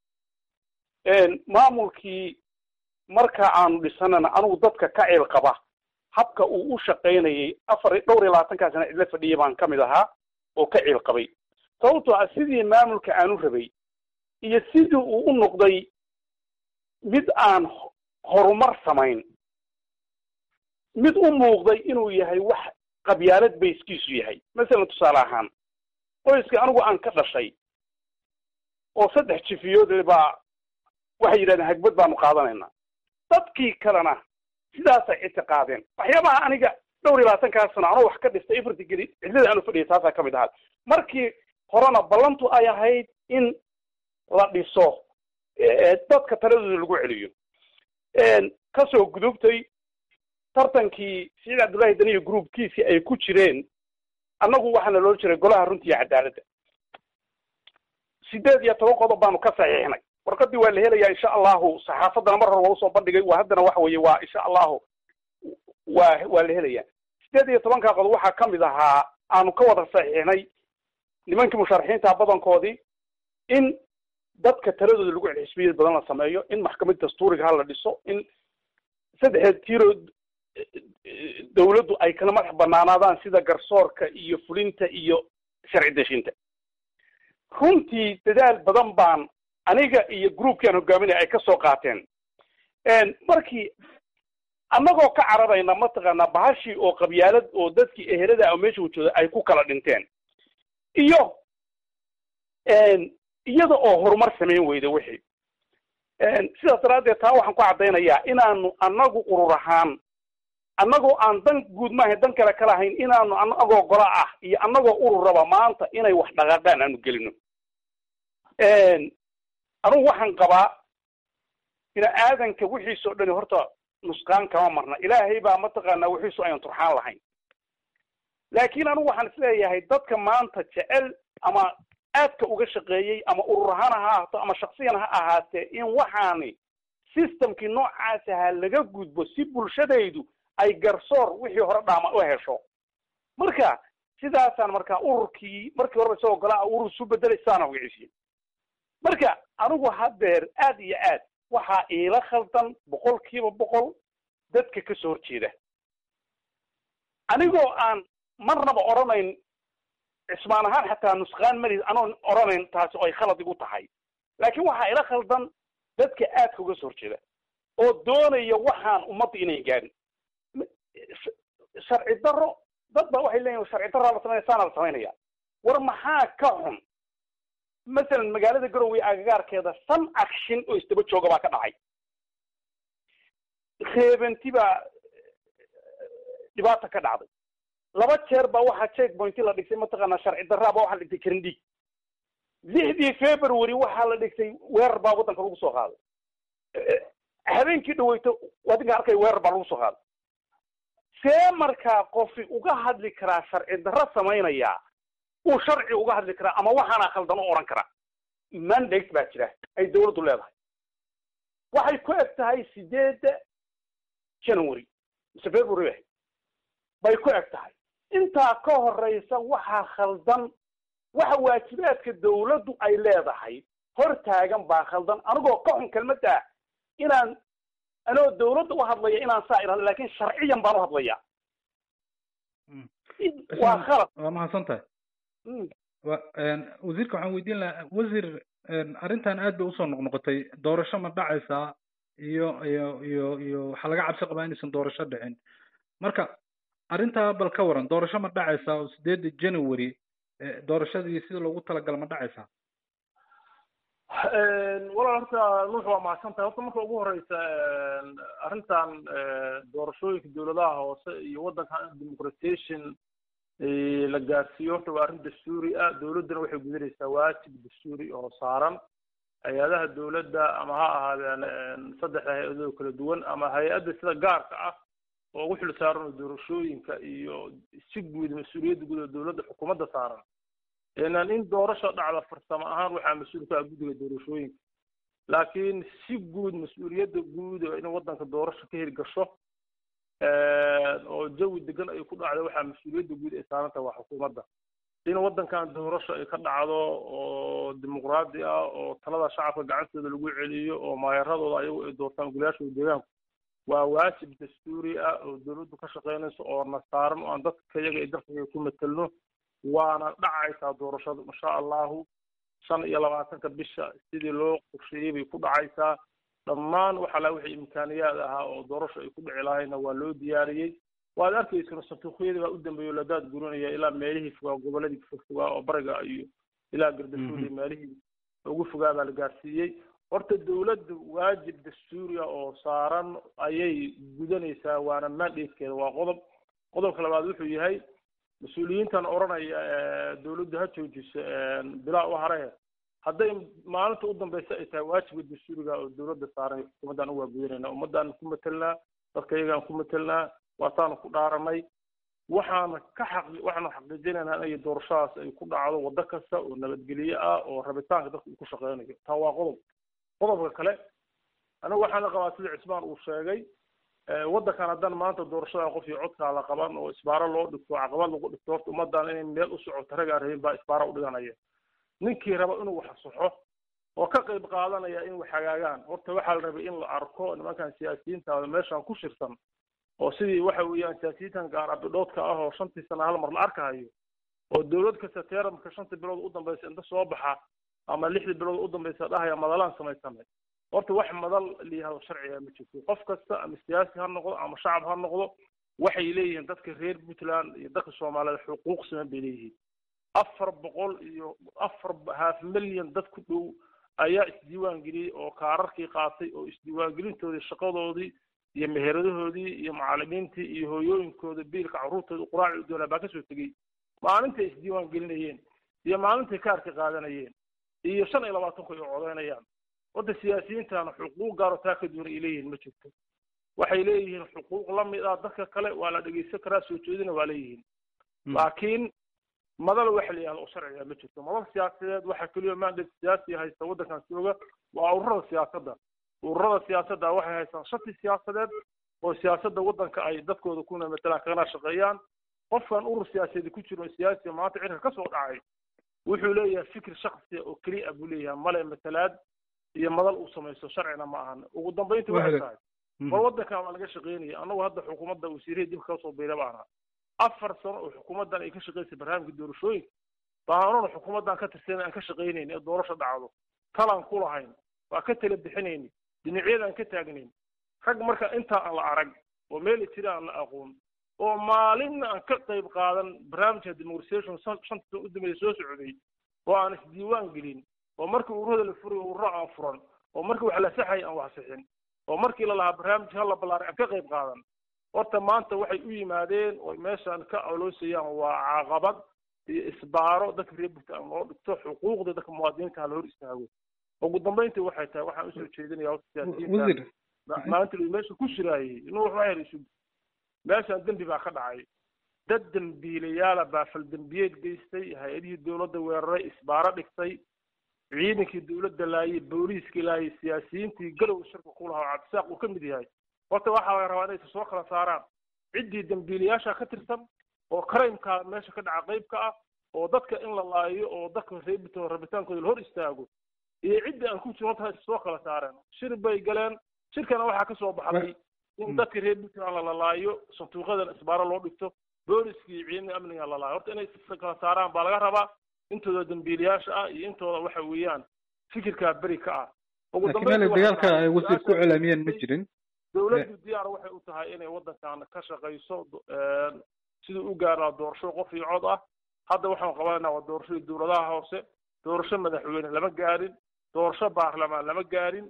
maamulkii marka aanu dhisanana anugu dadka ka ceel qaba habka uu u shaqaynayay afar dhowr iyo labaatankaa sana cidla fadhiya baan ka mid ahaa oo ka ceel qabay sababtoo ah sidii maamulka aanu rabay iyo sidii uu u noqday mid aan horumar samayn mid u muuqday inuu yahay wax qabyaalad bayskiisu yahay masalan tusaale ahaan qoyska anigu aan ka dhashay oo saddex jifiyood baa waxay yidhahdeen hagbad baanu qaadanaynaa dadkii kalena sidaasay ictiqaadeen waxyaabaha aniga dhowr iyo labaatankaa sano anoo wax ka dhistay afarti geli cidlada aanu fadhiyay taasaa ka mid ahaa markii horena ballantu ay ahayd in la dhiso dadka taladooda lagu celiyo kasoo gudubtay tartankii siciid cabdullaahi dani iyo groupkiisii ay ku jireen annagu waxaana loo jiray golaha runta iyo cadaaladda sideed iyo toban qodob baanu ka saxiixnay warqadii waa la helayaa insha allahu saxaafaddana mar hore waa usoo bandhigay waa haddana waxa weeye waa insha allahu waa waa la helayaa sideed iyo tobankaa qodob waxaa ka mid ahaa aanu ka wada saxiixnay nimankii musharaxiinta badankoodii in dadka taladooda lagu celxisbiyad badan la sameeyo in maxkamad dastuuriga ha la dhiso in saddexdeed tiiro dawladdu ay kala madax banaanaadaan sida garsoorka iyo fulinta iyo sharci deshinta runtii dadaal badan baan aniga iyo groupkian hogaaminaya ay ka soo qaateen markii annagoo ka cararayna mataqaanaa bahashii oo qabyaalad oo dadkii ehelada oo meesha wajooda ay ku kala dhinteen iyo iyada oo horumar samayn weyda wixii sidaas daraaddeed taa waxaan ku caddaynayaa inaanu annagu urur ahaan annagoo aan dan guud maaha dan kale ka lahayn inaanu annagoo gola ah iyo annagoo ururaba maanta inay wax dhaqaaqaan aanu gelino anugu waxaan qabaa bini aadanka wixiisa o dhani horta nusqaan kama marna ilaahay baa mataqaanaa wixiisu ayaan turxaan lahayn laakiin anugu waxaan isleeyahay dadka maanta jecel ama aadka uga shaqeeyey ama urur ahaan ha ahaato ama shaksiyan ha ahaatee in waxaani systemkii noocaas ahaa laga gudbo si bulshadaydu ay garsoor wixii hore dhaama u hesho marka sidaasaan markaa ururkii markii horeba isagoo golaa urur isu bedelay saana wiciisiye marka anigu haddeer aad iyo aad waxaa iila khaldan boqol kiiba boqol dadka kasoo horjeeda anigoo aan marnaba odhanayn cismaan ahaan xataa nusqaan mali anoon odhanayn taasi oo ay khalad igu tahay laakiin waxaa ila khaldan dadka aadka uga soo horjeeda oo doonaya waxaan ummadda inay gaadhin sharci daro dad baa waxay leeyihin sharci daraa la sameynaya saana la samaynaya war maxaa ka xun masalan magaalada garowe agagaarkeeda san akshin oo isdaba jooga baa ka dhacay reebanti baa dhibaata ka dhacday laba jeer baa waxaa check pointi la dhigtay mataqaanaa sharci daraa baa waxaa la dhigtay karindhiig lixdii february waxaa la dhigtay weerar baa waddanka lagu soo qaaday habeenkii dhaweyto wadinka arkay weerar baa lagu soo qaaday see markaa qofi uga hadli karaa sharci darro samaynaya uu sharci uga hadli karaa ama waxaana khaldan u odhan karaa mandate baa jira ay dawladdu leedahay waxay ku eg tahay sideedda january mise february bay ku eg tahay intaa ka horeysa waxaa khaldan waxa waajibaadka dawladdu ay leedahay hor taagan baa khaldan anigoo ka xun kelmadda inaan anoo dawladda u hadlaya inaan saa irahdo lakin sharciyan baan u hadlaya waa khalad waa mahadsan tahay wa wasiirka waxaan weydiin lahaa wasiir arrintan aad bay usoo noqnoqotay doorasho ma dhacaysaa iyo iyo iyo iyo waxaa laga cabsi qabaa inaysan doorasho dhicin marka arrintaa bal ka waran doorasho ma dhacaysaa oo sideedda january doorashadii sida loogu talagala ma dhacaysaa walaal horta nuux waa mahadsan tahay horta marka ugu horeysa arrintan doorashooyinka dawladaha hoose iyo waddanka democratization la gaarsiiyo horta waa arrin dastuuri ah dawladduna waxay gudanaysaa waajib dastuuri oo saaran hay-adaha dawladda ama ha ahaadeen saddexda hay-adoo kala duwan ama hay-adda sida gaarka ah oo ugu xil saaran oo doorashooyinka iyo si guud mas-uuliyadda guud oo dawladda xukuumadda saaran inaan in doorasho dhacda farsamo ahaan waxaa mas-uul ka ah guddiga doorashooyinka laakiin si guud mas-uuliyadda guud in waddanka doorasho ka heli gasho oo jawi degan ay ku dhacdo waxaa mas-uuliyadda guud ay saaran tahay waa xukuumadda in waddankan doorasho ay ka dhacdo oo dimuqraadi ah oo talada shacabka gacantooda lagu celiyo oo maayaradooda ayagu ay doortaan golayaashooda deegaanku waa waajib dastuuri ah oo dawladdu ka shaqeynayso oo na saaran oo aan dadka iyaga iyo dalkaga ku matelno waana dhacaysaa doorashadu insha allahu shan iyo labaatanka bisha sidii loo qorsheeyey bay ku dhacaysaa dhammaan waxa la wixii imkaaniyaad ahaa oo doorasho ay ku dhici lahayna waa loo diyaariyey waad arkaysana santuuqyadii baa u dambeeya ladaad gurinaya ilaa meelihii fogaa goboladii fogfogaa oo bariga iyo ilaa gardafuul iyo meelihii ugu fogaa baa la gaarsiiyey horta dawladdu waajib dastuuri ah oo saaran ayay gudanaysaa waana mandatekeeda waa qodob qodobka labaad wuxuu yahay mas-uuliyiintan odhanaya dawladdu ha joojiso bilaa u hare hadday maalinta u dambeysa ay tahay waajiba dastuuriga oo dowladda saaran xukuumaddaan u waagudanayna ummaddaan ku matelnaa dadka iyagaan ku matelnaa waataanu ku dhaaranay waxaana ka xaqi waxaanu xaqiijinaynaa inay doorashadaas ay ku dhacdo waddo kasta oo nabadgelye ah oo rabitaanka dadka uu ku shaqeynayo taa waa qodob qodobka kale anigu waxaana qabaa sida cismaan uu sheegay waddankan haddaan maanta doorashada qof iyo codkaa la qaban oo isbaaro loo dhigto caqabad lagu dhigto horta ummaddan inay meel u socoto rag aan rabin baa isbaaro u dhiganaya ninkii raba inuu wax saxo oo ka qayb qaadanaya in wax hagaagaan horta waxaa la rabay in la arko nimankan siyaasiyiinta meeshan ku shirsan oo sidii waxa weeyaan siyaasiyiintan gaar abidhoodka ah oo shantii sana hal mar la arkahayo oo dowlad kasta teeramka shanta bilood u dambeysa inta soo baxa ama lixdii bilood u dambeysa dhahaya madalaan samaysanay horta wax madal layihahdo sharciga ma jirto qof kasta ama siyaasi ha noqdo ama shacab ha noqdo waxay leeyihiin dadka reer puntland iyo dadka soomaaliyeed xuquuq siman bay leeyihiin afar boqol iyo afar half milyan dad ku dhow ayaa isdiiwaan geliyey oo kaararkii qaatay oo isdiiwaangelintoodii shaqadoodii iyo meheradahoodii iyo macalimiintii iyo hooyooyinkooda biilka carruurtooda quraaci u doonaa baa kasoo tegey maalintay isdiiwaan gelinayeen iyo maalintay kaarka qaadanayeen iyo shan iyo labaatanku ay codeynayaan wadda siyaasiyiintana xuquuq gaaro taa ka duwan ay leeyihiin ma jirto waxay leeyihiin xuquuq la mid ah dadka kale waa la dhegeysan karaa soo jeedina waa leeyihiin laakiin madal waxa la yihahdo oo sharciga ma jirto madal siyaasadeed waxaa keliya mandate siyaasi haysta waddankan jooga waa ururada siyaasadda ururada siyaasadda waxay haystaan shati siyaasadeed oo siyaasadda waddanka ay dadkooda kuna matalaan kagana shaqeeyaan qofkan urur siyaasadeed ku jiro siyaasiga maanta cirka ka soo dhacay wuxuu leeyahay fikir shaksiya oo keliya buu leeyahay male matalaad iyo madal uu samaysto sharcina ma ahan ugu dambeyntii waxay tahay war waddankan waa laga shaqeynaya annagu hadda xukuumadda wasiirihii dib kaga soo biira baana afar sano oo xukuumaddan ay ka shaqeysay barnaamijka doorashooyinka baanuna xukuumaddan ka tirsan aan ka shaqeynayn ee doorasho dhacdo talaan ku lahayn waa ka tala bixinayni dhinacyadaan ka taagnayn rag marka intaa aan la arag oo meel jira aan la aqoon oo maalinna aan ka qayb qaadan barnaamijka democritation shanta sano u dambeeya soo socday oo aan isdiiwaan gelin oo markii ururada la furayo ururo aan furan oo markii wax la saxay aan wax sixin oo markii la lahaa barnaamij hala ballaaray aan ka qayb qaadan horta maanta waxay u yimaadeen oo meeshaan ka oloosayaan waa caqabad iyo isbaaro dadka reer puntland loo dhigto xuquuqda dadka muwaadiniinta la hor istaago ugu dambeyntii waxay tahay waxaan usoo jeedinaya horta siyaasiyiinta maalinta meesha ku shiraayey inuu wax herisu meeshaan dembi baa ka dhacay dad dembiilayaala baa faldembiyeed geystay hay-adihii dowladda weeraray isbaaro dhigtay ciidankii dowladda laayay booliiskii laayay siyaasiyiintii garow shirka ku lahaa oo cabdisaaq uu ka mid yahay horta waxaa laga rabaa inay soo kala saaraan ciddii dembiilayaasha ka tirsan oo karaymkaa meesha ka dhaca qayb ka ah oo dadka in la laayo oo dadka reebito rabitaankooda la hor istaago iyo ciddii aan ku jirin horta soo kala saareen shir bay galeen shirkana waxaa ka soo baxday in dadka reer puntland la lalaayo sanduuqyadan isbaaro loo dhigto booliskii iyo ciidamada amniga la laayo horta inay kala saaraan baa laga rabaa intooda dambiilayaasha ah iyo intooda waxa weeyaan fikirkaa beri ka ah laakiin dagaalka ay wasiir ku celaamiyeen ma jirin dowladdu diyaar waxay u tahay inay waddankan ka shaqayso siduu u gaaraa doorasho qof iyo cod ah hadda waxaan qabanaynaa waa doorashadii dowladaha hoose doorasho madaxweyne lama gaarin doorasho baarlamaan lama gaarin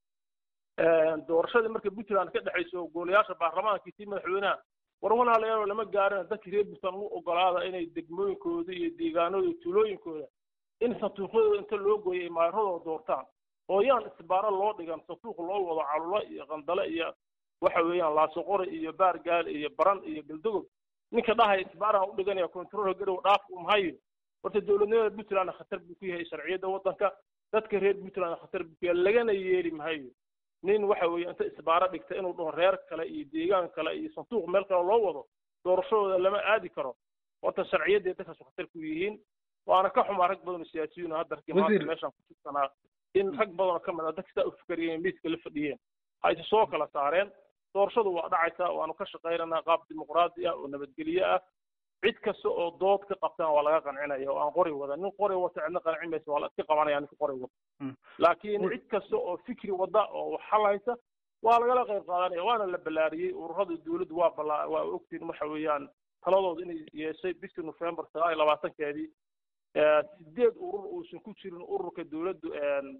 doorashadii marka puntland ka dhexayso golayaasha baarlamaankii tii madaxweynaha war walaalayaal lama gaarin dadkii reer puntland u ogolaada inay degmooyinkooda iyo deegaanooda iyo tuulooyinkooda in sanduuqyadooda inta loo gooyay ay maaradooda doortaan oo yaan isbaaro loo dhigan sanduuq loo wado calulo iyo qandale iyo waxa weeyaan laasoqore iyo baargaal iyo baran iyo galdogob ninka dhahaya isbaaraha u dhiganaya control garow dhaaf um hayo horta dowladnimada puntland khatar buu ku yahay sharciyadda waddanka dadka reer puntland khatar buu ku yahay lagana yeeli mahayo nin waxa weeye inta isbaaro dhigta inuu dhaho reer kale iyo deegaan kale iyo sanduuq meel kale loo wado doorashadooda lama aadi karo horta sharciyadday dadkaasu khatar ku yihiin waana ka xumaa rag badan oo siyaasiyiin oo hadda arkay maanta meeshaan ku jirsanaa in rag badan oo ka mid ah dadka sidaa u fikariyeen miiska la fadhiyeen ha isa soo kala saareen doorashadu waa dhacaysaa waanu ka shaqaynaynaa qaab dimuqraadi ah oo nabadgelye ah cid kasta oo dood ka qabtaan waa laga qancinaya oo aan qori wada nin qori wata cidna qancin maysa waa la iska qabanaya ninka qori wata laakiin cid kasta oo fikri wada oo xal haysa waa lagala qayb qaadanaya waana la ballaariyey ururada dowladdu waa ballaa waa ogtiin waxa weeyaan taladooda inay yeeshay bishii november sagaal iyo labaatankeedii sideed urur uusan ku jirin ururka dowladdu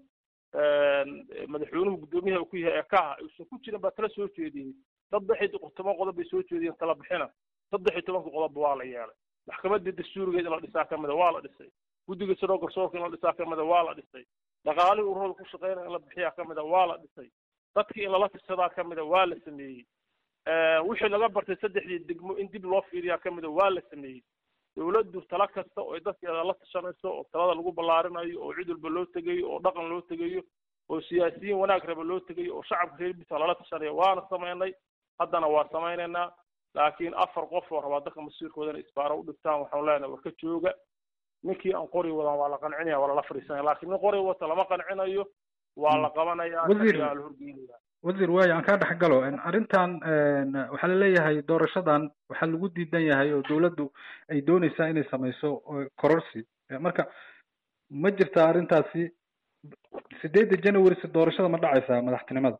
madaxweynuhu guddoomiyaha ku yahay ee kaha uusan ku jirin baa tala soo jeediyey saddex iyo toban qodob bay soo jeediyeen tala bixina saddex iyo tobanka qodobba waa la yeelay maxkamaddii dastuurigeed in la dhisaa ka mida waa la dhisay guddiga siroo garsoorka in la dhisaa ka mida waa la dhisay dhaqaalihii ururada ku shaqeynaya in la bixiyaa ka mida waa la dhisay dadkii in lala tirsadaa ka mida waa la sameeyey wixii laga bartay saddexdii degmo in dib loo fiiriyaa ka mida waa la sameeyey dowladdu tala kasta oo ay dadkeeda la tashanayso oo talada lagu ballaarinayo oo cid walba loo tegayo oo dhaqan loo tegayo oo siyaasiyiin wanaag raba loo tegayo oo shacabka reer bisa lala tashanayo waana samaynay haddana waa samaynaynaa laakiin afar qof oo rabaa dadka masiirkooda inay isbaaro u dhigtaan waxaan leenahay war ka jooga ninkii aan qori wadan waa la qancinaya waa lala fadhiisanaya laakiin nin qori wata lama qancinayo waa la qabanaya Wasiir. la horgeynaya wasiir waayo aan kaa dhex galo arrintan waxaa laleeyahay doorashadan waxaa lagu diidan yahay oo dowladdu ay dooneysaa inay sameyso oo kororsi marka ma jirtaa arrintaasi sideedda january si doorashada ma dhacaysaa madaxtinimada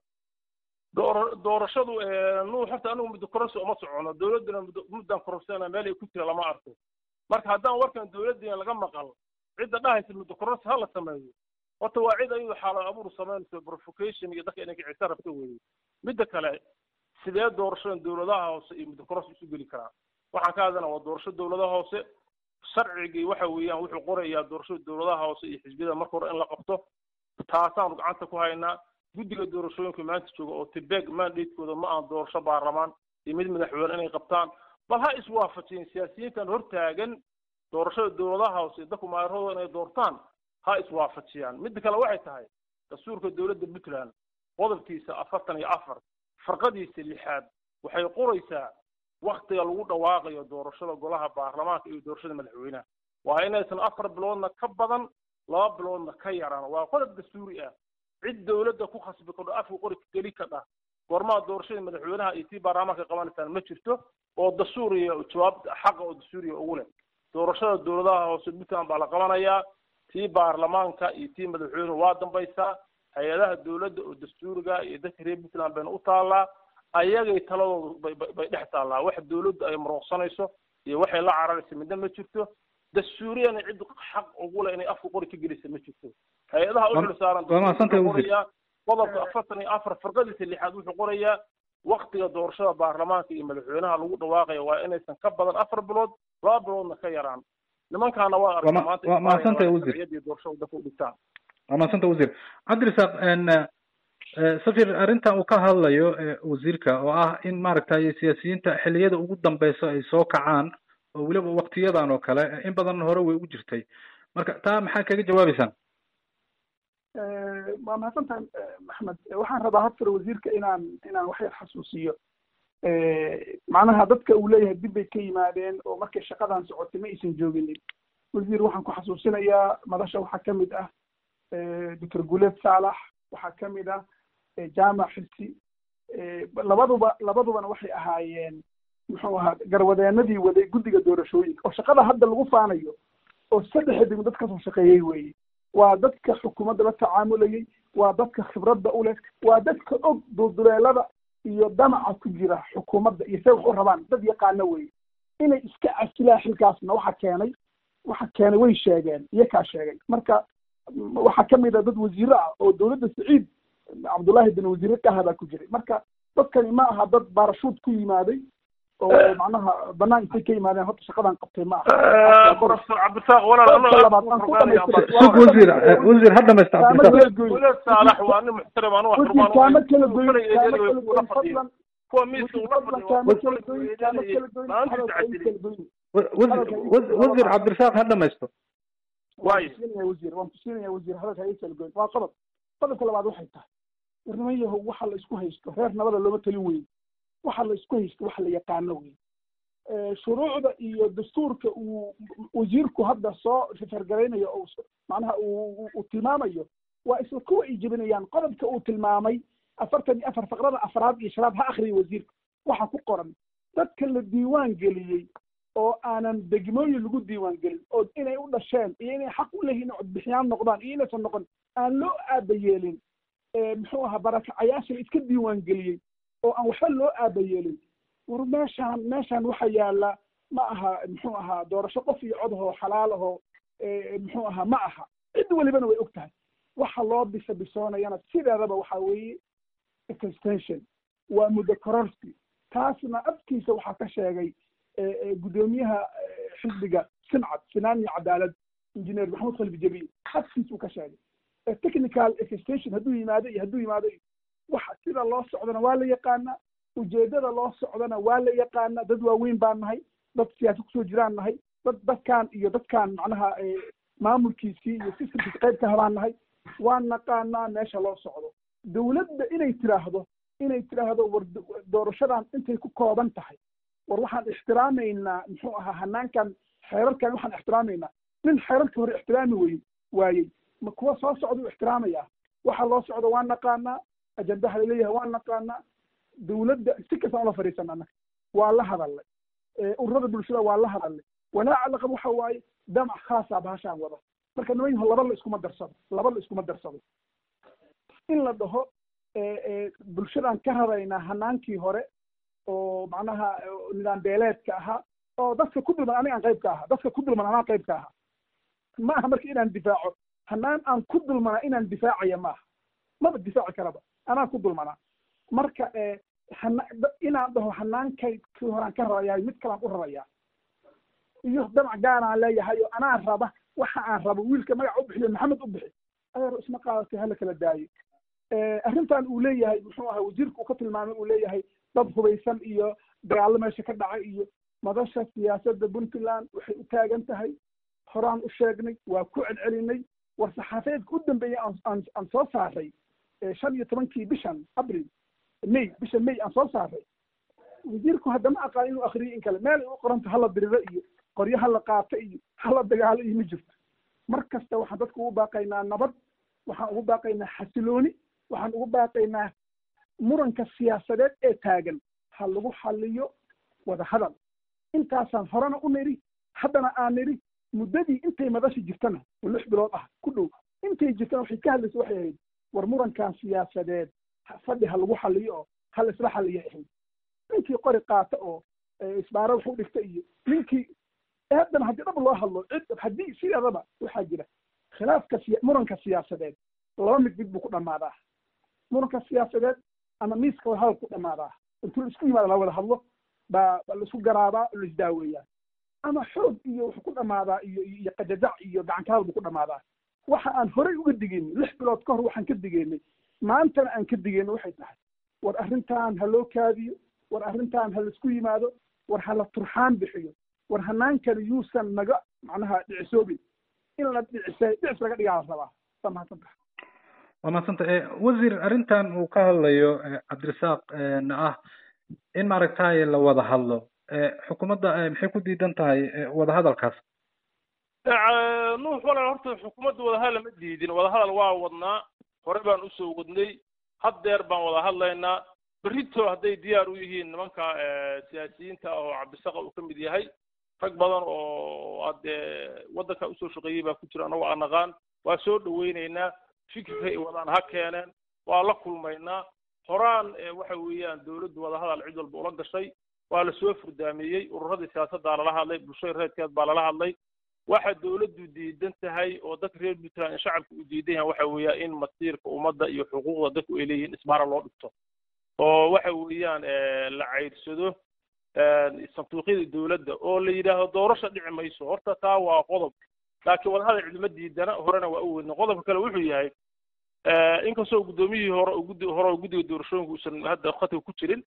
door doorashadu nuux horta anigu muddo kororsi uma socono dowladduna muddo muddan kororsanayna meel ay ku jira lama arko marka haddaan warkan dowladdiina laga maqal cidda dhahaysa muddo kororsi ha la sameeyo horta waa cid ayadu xaalo abuur samaynayso provocation iyo dadka inay kicisa rabto weeye midda kale sidee doorashadan dowladaha hoose iyo muddo kororsi isu geli karaan waxaan ka hadlana waa doorasho dowladaha hoose sharcigii waxa weeyaan wuxuu qorayaa doorashada dowladaha hoose iyo xisbiyada marka hore in la qabto taasaanu gacanta ku haynaa guddiga doorashooyinka maanta jooga oo tibeg mandatekooda ma aan doorasho baarlamaan iyo mid madaxweyne inay qabtaan bal ha iswaafajiyeen siyaasiyiintan hortaagan doorashada dowladaha hoose dadku maayaradooda inay doortaan ha iswaafajiyaan midda kale waxay tahay dastuurka dowladda puntland qodobkiisa afartan iyo afar farqadiisa lixaad waxay qoraysaa waktiga lagu dhawaaqayo doorashada golaha baarlamaanka iyo doorashada madaxweynaha waa inaysan afar biloodna ka badan laba biloodna ka yaraan waa qodob dastuuri ah cid dowladda ku khasbi kadho afka qori geli kadha goormaha doorashada madaxweynaha iyo tii baarlamaanka qabanaysaan ma jirto oo dastuuriya jawaab xaqa oo dastuuriya ugu leh doorashada dowladaha hoose puntland baa la qabanayaa tii baarlamaanka iyo tii madaxweynuhu waa dambaysaa hay-adaha dowladda oo dastuuriga iyo dadka reer puntland bayna u taallaa ayagay taladoodu bay bay- bay dhex taallaa wax dowladdu ay marooqsanayso iyo waxay la cararaysa midna ma jirto dastuuriyana cid xaq ugu leh inay afka qori ka gelisa ma jirto hay-adaha u Waa- xil saaran waa mahadsantahay, wuxuu wasiir. qorayaa qodobka afartan iyo afar farqadiisa lixaad wuxuu qorayaa waktiga doorashada baarlamaanka iyo madaxweynaha lagu dhawaaqaya waa inaysan ka badan afar bilood laba biloodna ka yaraan nimankaana waa Waa aragta ma- maanta waa mahadsantahay, Isbaaniya wasiir. sharciyadii doorashada dadka u dhigtaan waa mahadsanta wasiir cabdirasaaq safir arrintan uu ka hadlayo eh, wasiirka oo ah in maaragtay siyaasiyiinta xilliyada ugu dambeysa ay soo kacaan oo weliba waktiyadan oo kale eh, in badan hore way u jirtay marka taa maxaa kaga jawaabeysaan waa mahadsantahay maxmed waxaan rabaa hadfar wasiirka inaan inaan wax yar xasuusiyo macnaha dadka uu leeyahay dib bay ka yimaadeen oo markay shaqadan socotay ma aysan jooginin wasiir waxaan ku xasuusinayaa madasha waxaa ka mid ah doctor guleed saalax waxaa ka mid ah jaamac xisi labaduba labadubana waxay ahaayeen muxuu ahaa garwadeenadii waday guddiga doorashooyinka oo shaqada hadda lagu faanayo oo saddex degmo dad kasoo shaqeeyey weeye waa dadka xukuumadda la tacaamulayay waa dadka khibradda u leh waa dadka og dulduleelada iyo damaca ku jira xukuumadda iyo say wax u rabaan dad yaqaano weeye inay iska casilaan xilkaasna waxa keenay waxa keenay way sheegeen iyakaa sheegay marka waxaa ka mid a dad wasiiro ah oo dowladda saciid cabdullaahi bin wasiire kaha baa ku jiray marka dadkani ma aha dad baarashuud ku yimaaday oo macnaha banaan intay ka yimaadeen horta shaqadan qabtay ma aha professor cabdisaaq walaal Qodobka labaad, aan ku dhamaystay. sug wasiir eh, wasiir ha dhamaysta Kaama cabdirasaaq kala goyn. walaal saalax waa nin muxtaram anu wax wasiir kaama kala goyn Kulay kaama eedaday way kala kula goyn fadhiyeen. fadlan kuwa miiska ula fadlan fadhiyo kaama kala goyn kaama kala goyn maanta hadalka ay tacadilin kala goyn Wa- wasiir wasiir- wasiir cabdirasaaq ha dhamaysto Waayo. waan tusinaya wasiir waan tusinaya wasiir hadalka ay kala goyn waa qodob qodobka labaad waxay tahay war niman yahow waxa la isku haysto reer nabada looma talin weyn waxa la isku haysto waxa la yaqaano weyn Eh, shuruucda iyo dastuurka uu wasiirku hadda soo fargaraynayo oo s- macnaha uu uu- uu tilmaamayo waa isla kuwa ay jebinayaan qodobka uu tilmaamay afartan iyo afar faqrada afraad iyo shanaad ha akhriya wasiirka waxa ku qoran dadka la diiwaan geliyey oo aanan degmooyin lagu diiwaan gelin oo inay u dhasheen iyo inay xaq u leeyihiin inay codbixiyaan noqdaan iyo inaysan noqon aan loo aaba yeelin Eh, muxuu ahaa barakacayaasha la iska diiwaan geliyey oo aan waxba loo aaba yeelin war meeshaan meeshaan waxa yaala ma aha muxuu ahaa doorasho qof iyo cod ahoo xalaal ahoo eh, muxuu ahaa ma aha cid walibana way og tahay waxa loo bisa bisoonayana sideedaba waxa weeye extension waa muddo kororsi taasna afkiisa waxaa ka sheegay eh, eh, guddoomiyaha eh, xisbiga sincad sinaan iyo cadaalad engineer maxamed khalifi jabiil xadkiis uu ka sheegay technical station hadduu yimaado iyo hadduu yimaado waxa sida loo socdana waa la yaqaanaa ujeedada loo socdana waa la yaqaanaa dad waaweyn baan nahay dad siyaasad kusoo jiraan nahay dad dadkaan iyo dadkaan macnaha maamulkiisii iyo systemkiisi qayb ka habaan nahay waan naqaanaa meesha loo socdo dowladda inay tiraahdo inay tiraahdo war doorashadan intay ku kooban tahay war waxaan ixtiraamaynaa muxuu ahaa hanaankan xeerarkan waxaan ixtiraamaynaa nin xeerarka hore ixtiraami wey waayey ma kuwa soo socda u ixtiraamaya waxa loo socdo waan naqaanaa ajandaha laleeyahay waan naqaanaa dowladda si kastaan ula fadhiisana annaga waa la hadalnay ururada bulshada waa la hadalnay walaaca laqab waxa waaye damac khaasa bahashaan wada marka niman yaho laba la iskuma darsado laba la iskuma darsado in la dhaho bulshadan ka radaynaa hanaankii hore oo macnaha nidaam beeleedka ahaa oo dadka ku dulman aniga aan qayb ka ahaa dadka ku dulman anaa qayb ka ahaa ma aha marka inaan difaaco hanaan aan ku dulmanaa inaan difaacaya maaha maba difaaci karaba anaa ku dulmanaa marka hana inaan dhaho hanaankay kii horaan ka rarayaay mid kalaan u rarayaa iyo damac gaaraan leeyahay oo anaa raba waxa aan rabo wiilka magaca u bixiyo maxamed u bixi adeer isma qaadatay hala kala daayo arrintan uu leeyahay muxuu ahaa wasiirka uu ka tilmaamay uu leeyahay dad hubaysan iyo dagaallo meesha ka dhacay iyo madasha siyaasadda puntland waxay u taagan tahay horaan u sheegnay waa ku celcelinay war saxaafadeedka u dambeeyay aan aan soo saaray shan iyo tobankii bishan abril may bisha may aan soo saaray wasiirku haddama aqaan inuu akriyo in kale meel ay u qoranta hala diriro iyo qoryo hala qaato iyo hala dagaalo iyo ma jirto mar kasta waxaan dadku ugu baaqaynaa nabad waxaan ugu baaqaynaa xasilooni waxaan ugu baaqaynaa muranka siyaasadeed ee taagan ha lagu xaliyo wada hadal intaasaan horena u nidhi haddana aan nidhi muddadii intay madasha jirtana oo lix bilood ah ku dhow intay jirtana waxay ka hadlaysa waxay ahayd war murankan siyaasadeed fadhi ha lagu xaliyo oo ha la isla xaliya ahayd ninkii qori qaata oo isbaaro wax u dhigta iyo ninkii haddana haddii dhab loo hadlo cid haddii sideedaba waxaa jira khilaafka siya muranka siyaasadeed laba mid mid buu ku dhammaadaa muranka siyaasadeed ama miiska wada hadal ku dhammaadaa intuu isku yimaada la wada hadlo baa baa laisku garaabaa oo laisdaaweeyaa ama xoog iyo wuxuu ku dhammaadaa iyo iyo qajajac iyo gacankaal buu ku dhammaadaa waxa aan horey uga digeynay lix bilood ka hor waxaan ka digeynay maantana aan ka digeynay waxay tahay war arrintan ha loo kaadiyo war arrintan ha laisku yimaado war ha la turxaan bixiyo war hanaankani yuusan naga macnaha dhicisoobin in la dhicisay dhicis laga dhigaa la rabaa waa mahadsantaha waa mahadsanta wasiir arrintan uu ka hadlayo cabdirasaaq na ah in maaragtay la wada hadlo xukuumadda maxay ku diidan tahay wada hadalkaas nuux walaal horta xukuumadda wadahadal lama diidin wadahadal waa wadnaa hore baan usoo wadnay haddeer baan wada hadlaynaa berrito hadday diyaar u yihiin nimanka siyaasiyiinta ah oo cabdisaqa uu ka mid yahay rag badan oo hadee waddanka usoo shaqeeyey baa ku jira annago aan naqaan waa soo dhaweynaynaa fikirka ay wadaan ha keeneen waa la kulmaynaa horaan waxa weeyaan dowladdu wadahadal cid walba ula gashay waa la soo furdaameeyey ururadii siyaasaddaa lala hadlay bulshada reerkeed baa lala hadlay waxa dowladdu diidan tahay oo dadka reer puntland shacabka u diidan yahay waxa weeya in masiirka ummadda iyo xuquuqda dadku ay leeyihiin isbaara loo dhigto oo waxa weeyaan la caydsado sanduuqyada dowladda oo la yidhaahdo doorasha dhici mayso horta taa waa qodob laakiin wadahadal cidima diidana horena waa u weydna qodobka kale wuxuu yahay inkastoo guddoomiyihii hore guddi hore oo guddiga doorashooyinka uusan hadda khadka ku jirin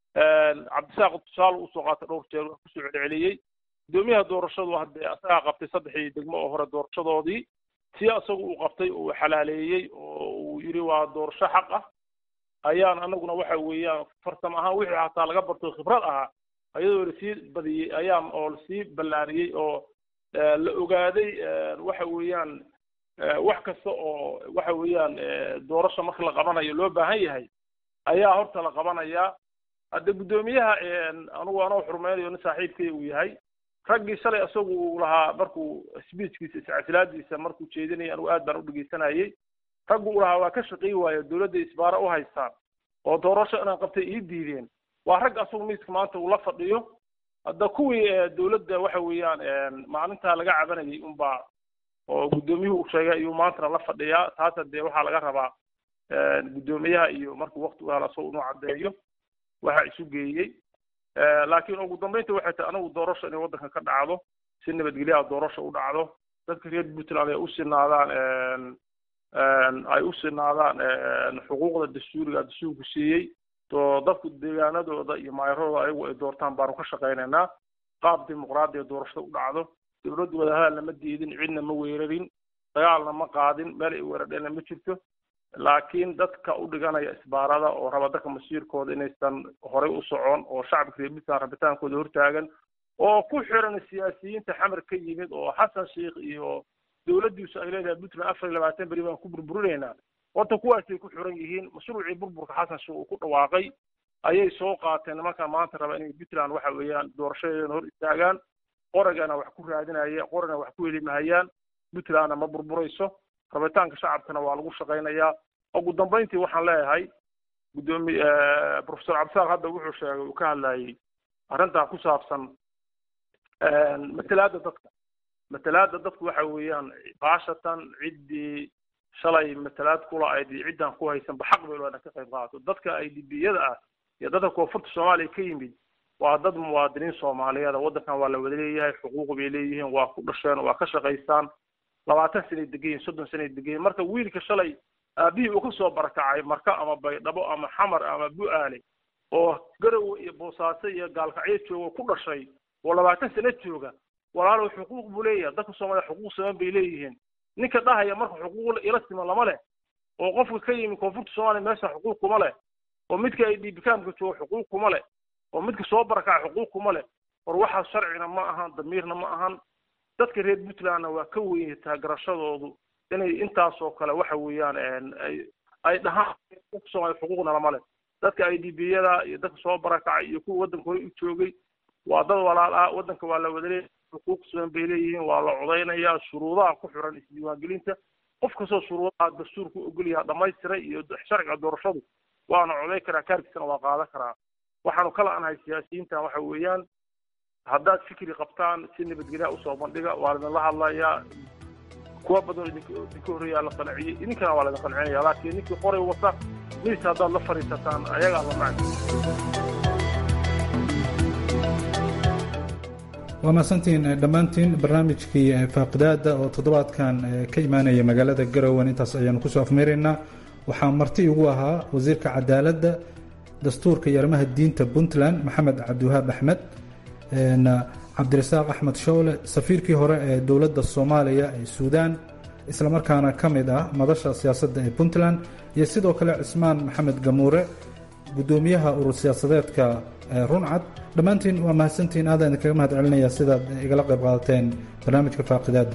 cabdisaaq tusaale usoo qaatay dhowr jeer wax kusoo celceliyey guddoomiyaha doorashadu hadde asagaa qabtay saddexii degmo oo hore doorashadoodii si isagu uu qabtay oo uu xalaaleeyey oo uu yidhi waa doorasho xaq ah ayaan anaguna waxa weeyaan farsamo ahaan wixii hataa laga barto khibrad ahaa ayadoo lasii badiyey ayaan oo lasii ballaariyey oo la ogaaday waxa weeyaan wax kasta oo waxa weeyaan doorasho marka la qabanayo loo baahan yahay ayaa horta la qabanayaa hadde guddoomiyaha anugu anoo xurmeynayo nin saaxiibkay uu yahay raggii shalay isagu uu lahaa markuu speechkiisa iscasilaadiisa markuu jeedinaya anugu aad baan u dhegeysanayey raggu uu lahaa waa ka shaqeey waayo dowladda isbaara u haystaan oo doorasho inaan qabtay ii diideen waa rag asagu miiska maanta uu la fadhiyo hadda kuwii dowladda waxa weeyaan maalintaa laga cabanayay unbaa oo guddoomiyuhu uu sheegay ayuu maantana la fadhiyaa taasa dee waxaa laga rabaa guddoomiyaha iyo markuu wakti u helo asagoo inuu caddeeyo waxa isu geeyey laakiin ugu dambeynta waxay tahay anagu doorasho inay waddanka ka dhacdo si nabadgelyaha doorasho u dhacdo dadka reer puntland ay u sinaadaan ay u sinaadaan xuquuqda dastuuriga dastuurku siiyey oo dadku deegaanadooda iyo maayaradooda ayagu ay doortaan baanu ka shaqaynaynaa qaab dimuqraadiya doorashada u dhacdo dowladdu wadahadalna ma diidin cidna ma weerarin dagaalna ma qaadin meel ay weerardheena ma jirto laakiin dadka u dhiganaya isbaarada oo raba dadka masiirkooda inaysan horey u socon oo shacabka reer puntland rabitaankooda hortaagan oo ku xiran siyaasiyiinta xamar ka yimid oo xasan sheikh iyo dowladdiisu ay leedahay puntland afar iyo labaatan beri baan ku burburinaynaa horta kuwaasay ku xiran yihiin mashruucii burburka xasan sheikh uu ku dhawaaqay ayay soo qaateen nimankan maanta raba inay puntland waxa weeyaan doorashadeedana hor istaagaan qoragana wax ku raadinaya qorana wax ku helimahayaan puntlandna ma burburayso rabitaanka shacabkana waa lagu shaqaynayaa ugu dambayntii waxaan leeyahay guddoomiye professor cabdisaaq hadda wuxuu sheegay uu ka hadlayay arrintaa ku saabsan matalaada dadka matalaada dadku waxa weeyaan baashatan ciddii shalay matalaad kula ayd iyo ciddaan ku haysanba xaq bay leedahay ka qayb qaadato dadka ay dibiyada ah iyo dadka koonfurta soomaaliya ka yimid waa dad muwaadiniin soomaaliyeed waddankan waa la wada leeyahay xuquuq bay leeyihiin waa ku dhasheen waa ka shaqaystaan labaatan sanay degan yihin soddon sanay degan yihin marka wiilka shalay aabihii uu kasoo barakacay marka ama baydhabo ama xamar ama bu-aale oo garowe iyo boosaaso iyo gaalkacyo jooga ku dhashay oo labaatan sano jooga walaalow xuquuq buu leeyahay dadka soomaaliya xuquuq siman bay leeyihiin ninka dhahaya marka xuquuq ila siman lama leh oo qofka ka yimi koonfurta soomaaliya meesha xuquuq kuma leh oo midka ay dhiibikaamka jooga xuquuq kuma leh oo midka soo barakaca xuquuq kuma leh war waxaas sharcina ma ahan damiirna ma ahan dadka reer puntlandna waa ka weyn taagarashadoodu inay intaasoo kale waxa weeyaan ay ay dhahaan soomaaliya xuquuqna lama leh dadka ay dibiyada iyo dadka soo barakacay iyo kuwa waddanka hore u joogay waa dad walaal ah waddanka waa la wada leeyahay xuquuq siman bay leeyihiin waa la codaynayaa shuruudaha ku xiran isdiiwaangelinta qof kastoo shuruudaha dastuurku ogolyaha dhamaystiray iyo sharciga doorashadu waana coday karaa kaarkiisana waa qaadan karaa waxaanu kala anahay siyaasiyiintan waxa weeyaan haddaad fikri qabtaan si nabadgelyaha usoo bandhiga waa laidinla hadlayaa kuwa badan idinka idinka horreeyaa la qanciyey idinkana waa laidin qancinaya laakiin ninkii qoray wata miis haddaad la fadhiisataan ayagaa la macni waa mahadsantiin dhammaantiin barnaamijkii faaqidaada oo toddobaadkan ka imaanaya magaalada garowan intaas ayaanu kusoo afmeeraynaa waxaa marti igu ahaa wasiirka cadaaladda dastuurka iyo arrimaha diinta puntland maxamed cabdiwahaab axmed cabdirasaaq axmed showle safiirkii hore ee dowladda soomaaliya ee suudaan islamarkaana ka mid ah madasha siyaasadda ee puntland iyo sidoo kale cismaan maxamed gamuure guddoomiyaha urur siyaasadeedka runcad dhammaantiin waa mahadsantiin aadaan idinkaga mahad celinaya sidaad igala qayb qaadateen barnaamijka faaqidaada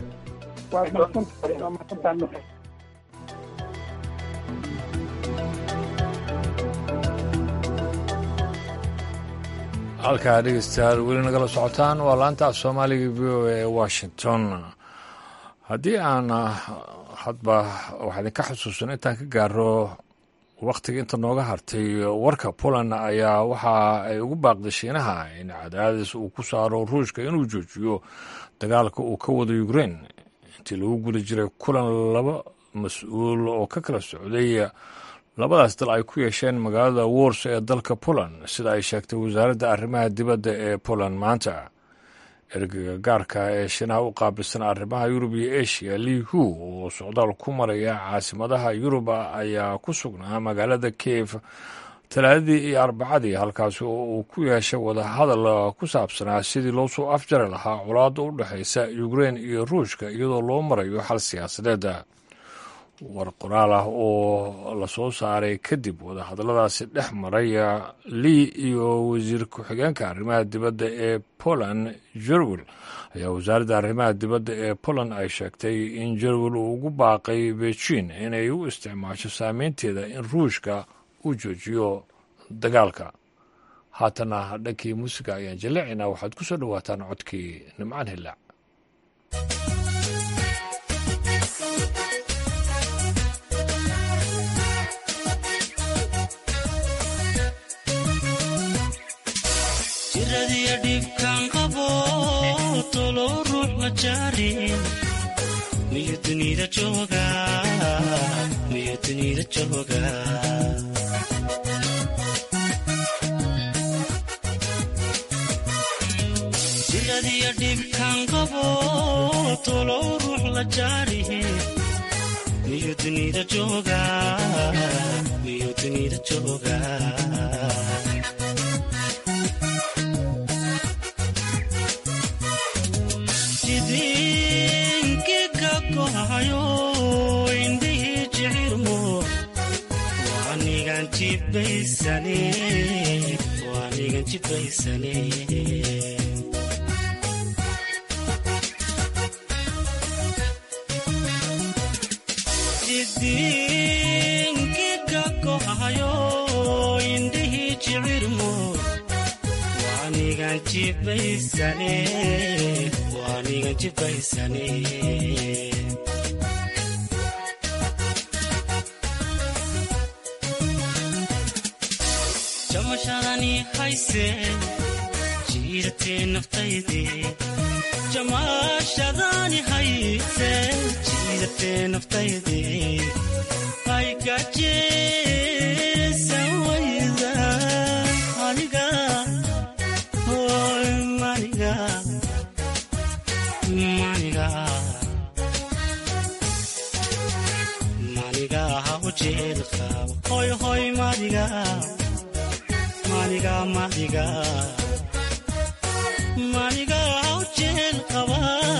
halkaa dhegeystayaal weli nagala socotaan waa laanta af soomaaliga v o e washington haddii aan hadba waxaa idinka xusuusan intaan ka gaaro wakhtiga inta nooga hartay warka poland ayaa waxa ay ugu baaqday shiinaha in cadaadis uu ku saaro ruushka inuu joojiyo dagaalka uu ka wado ukrain intii lagu guda jiray kulan laba mas-uul oo ka kala socday labadaas dal ay ku yeesheen magaalada wors ee dalka poland sida ay sheegtay wasaaradda arrimaha dibadda ee poland maanta ergeyga gaarka ee shiinaha u qaabilsan arrimaha yurub iyo asia li hu oo socdaal ku maraya caasimadaha yuruba ayaa ku sugnaa magaalada kiev talaadadii iyo arbacadii halkaasi oo uu ku yeeshay wadahadal ku saabsanaa sidii loo soo afjari lahaa colaadda u dhexaysa ukrein iyo ruushka iyadoo loo marayo xal siyaasadeeda war qoraal ah oo lasoo saaray kadib wadahadalladaasi dhex maraya lii iyo wasiir ku-xigeenka arrimaha dibadda ee poland jerwel ayaa wasaaradda arrimaha dibadda ee poland ay sheegtay in jerwel uu ugu baaqay beijin inay u isticmaasho saameynteeda in ruushka uu joojiyo dagaalka haatana dhankii muusiga ayaan jaleecaynaa waxaad ku soo dhowaataan codkii nimcaan hillaac jiradiyo dhibkaan qabo tolow ruux ma jaarin miyo dunida jooga miyo dunida jooga jiradiyo dhibkaan qabo tolow ruux la jaarihi miyuu dunida jooga miyuu dunida jooga jidinki ka kohayo indhihii jicirmo waanigan jibaysane waanigan jibaysane jidinki ka kohayo indhihii jicirmo waanigan jibaysane waanigan jibaysane jamashadani hayse jiidatee naftaydii jamashadani hayse jiidatee naftaydii ay gajeesan wayda aniga hoy maniga maniga maniga ha u jeelqaabo hoy hoy maniga maniga maniga maniga ha u jeel qaba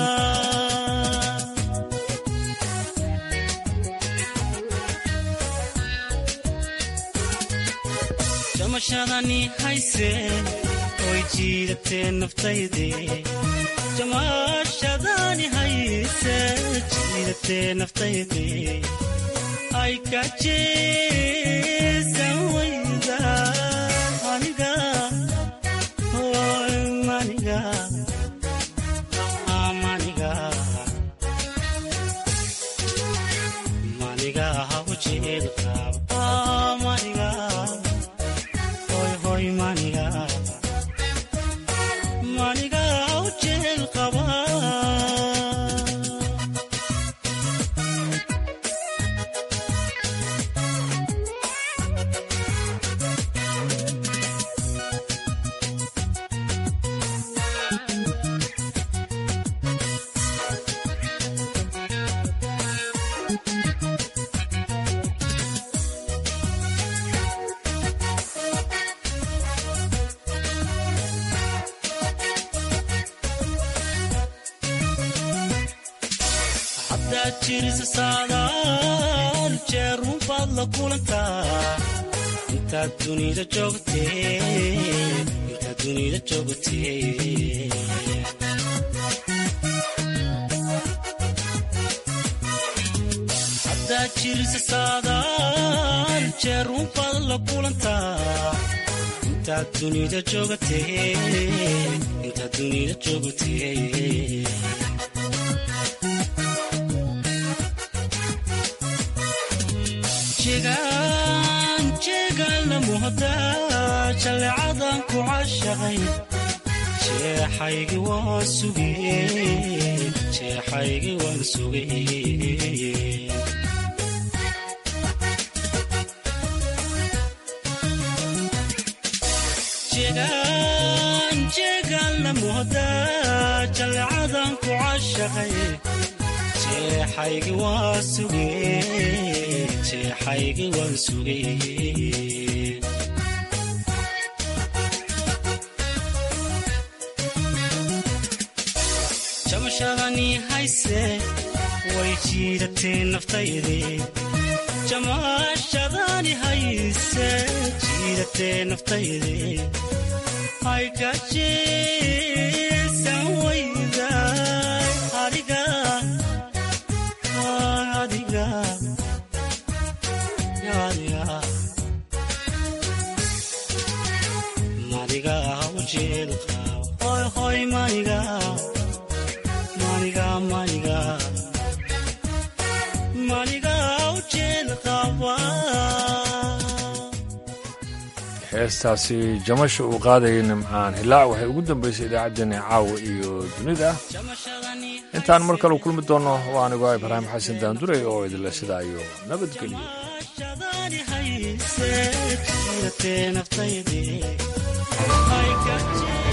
jamashadani hayse oy jiidatee naftaydii jamashadani hayse jiidatee naftaydii ay kajeesan wayda aniga hoy maniga maniga maniga ha u jeel qaabo maniga hoy hoy maniga maniga ha u jeel qaba haddaad jirisa saadaal jeer runbaad la kulantaa intaad dunida joogtee intaad dunida joogtee haddaad jirisa saadaal jeer runbaad la kulantaa intaad dunida joogtee intaad dunida joogtee jegaan jeegaanla muhda jallecadan ku cashaqay jeexaygi waan sugee jeexaygi waan sugee jegaan jeegaanla muhda jallecadan ku cashaqay jeexaygi waan sugee jeexaygi waan sugee jamashadani hayse way jiidatee naftaydii jamashadani hayse jiidatee naftaydii ay gajeesan wayda adiga adiga adiga maniga ha u jeel qaabo hoy hoy maniga maniga maniga maniga ha u jeel qaba heestaasi jamasha uu qaadayay nimcaan hilaac waxay ugu dambaysay idaacaddeenna caawa iyo dunida intaan mar kale kulmi doonno waa anigo ibraahim xasan daandurey oo idinle sidaa iyo nabadgelyo shadani hayse jiiratee naftaydii ay gaje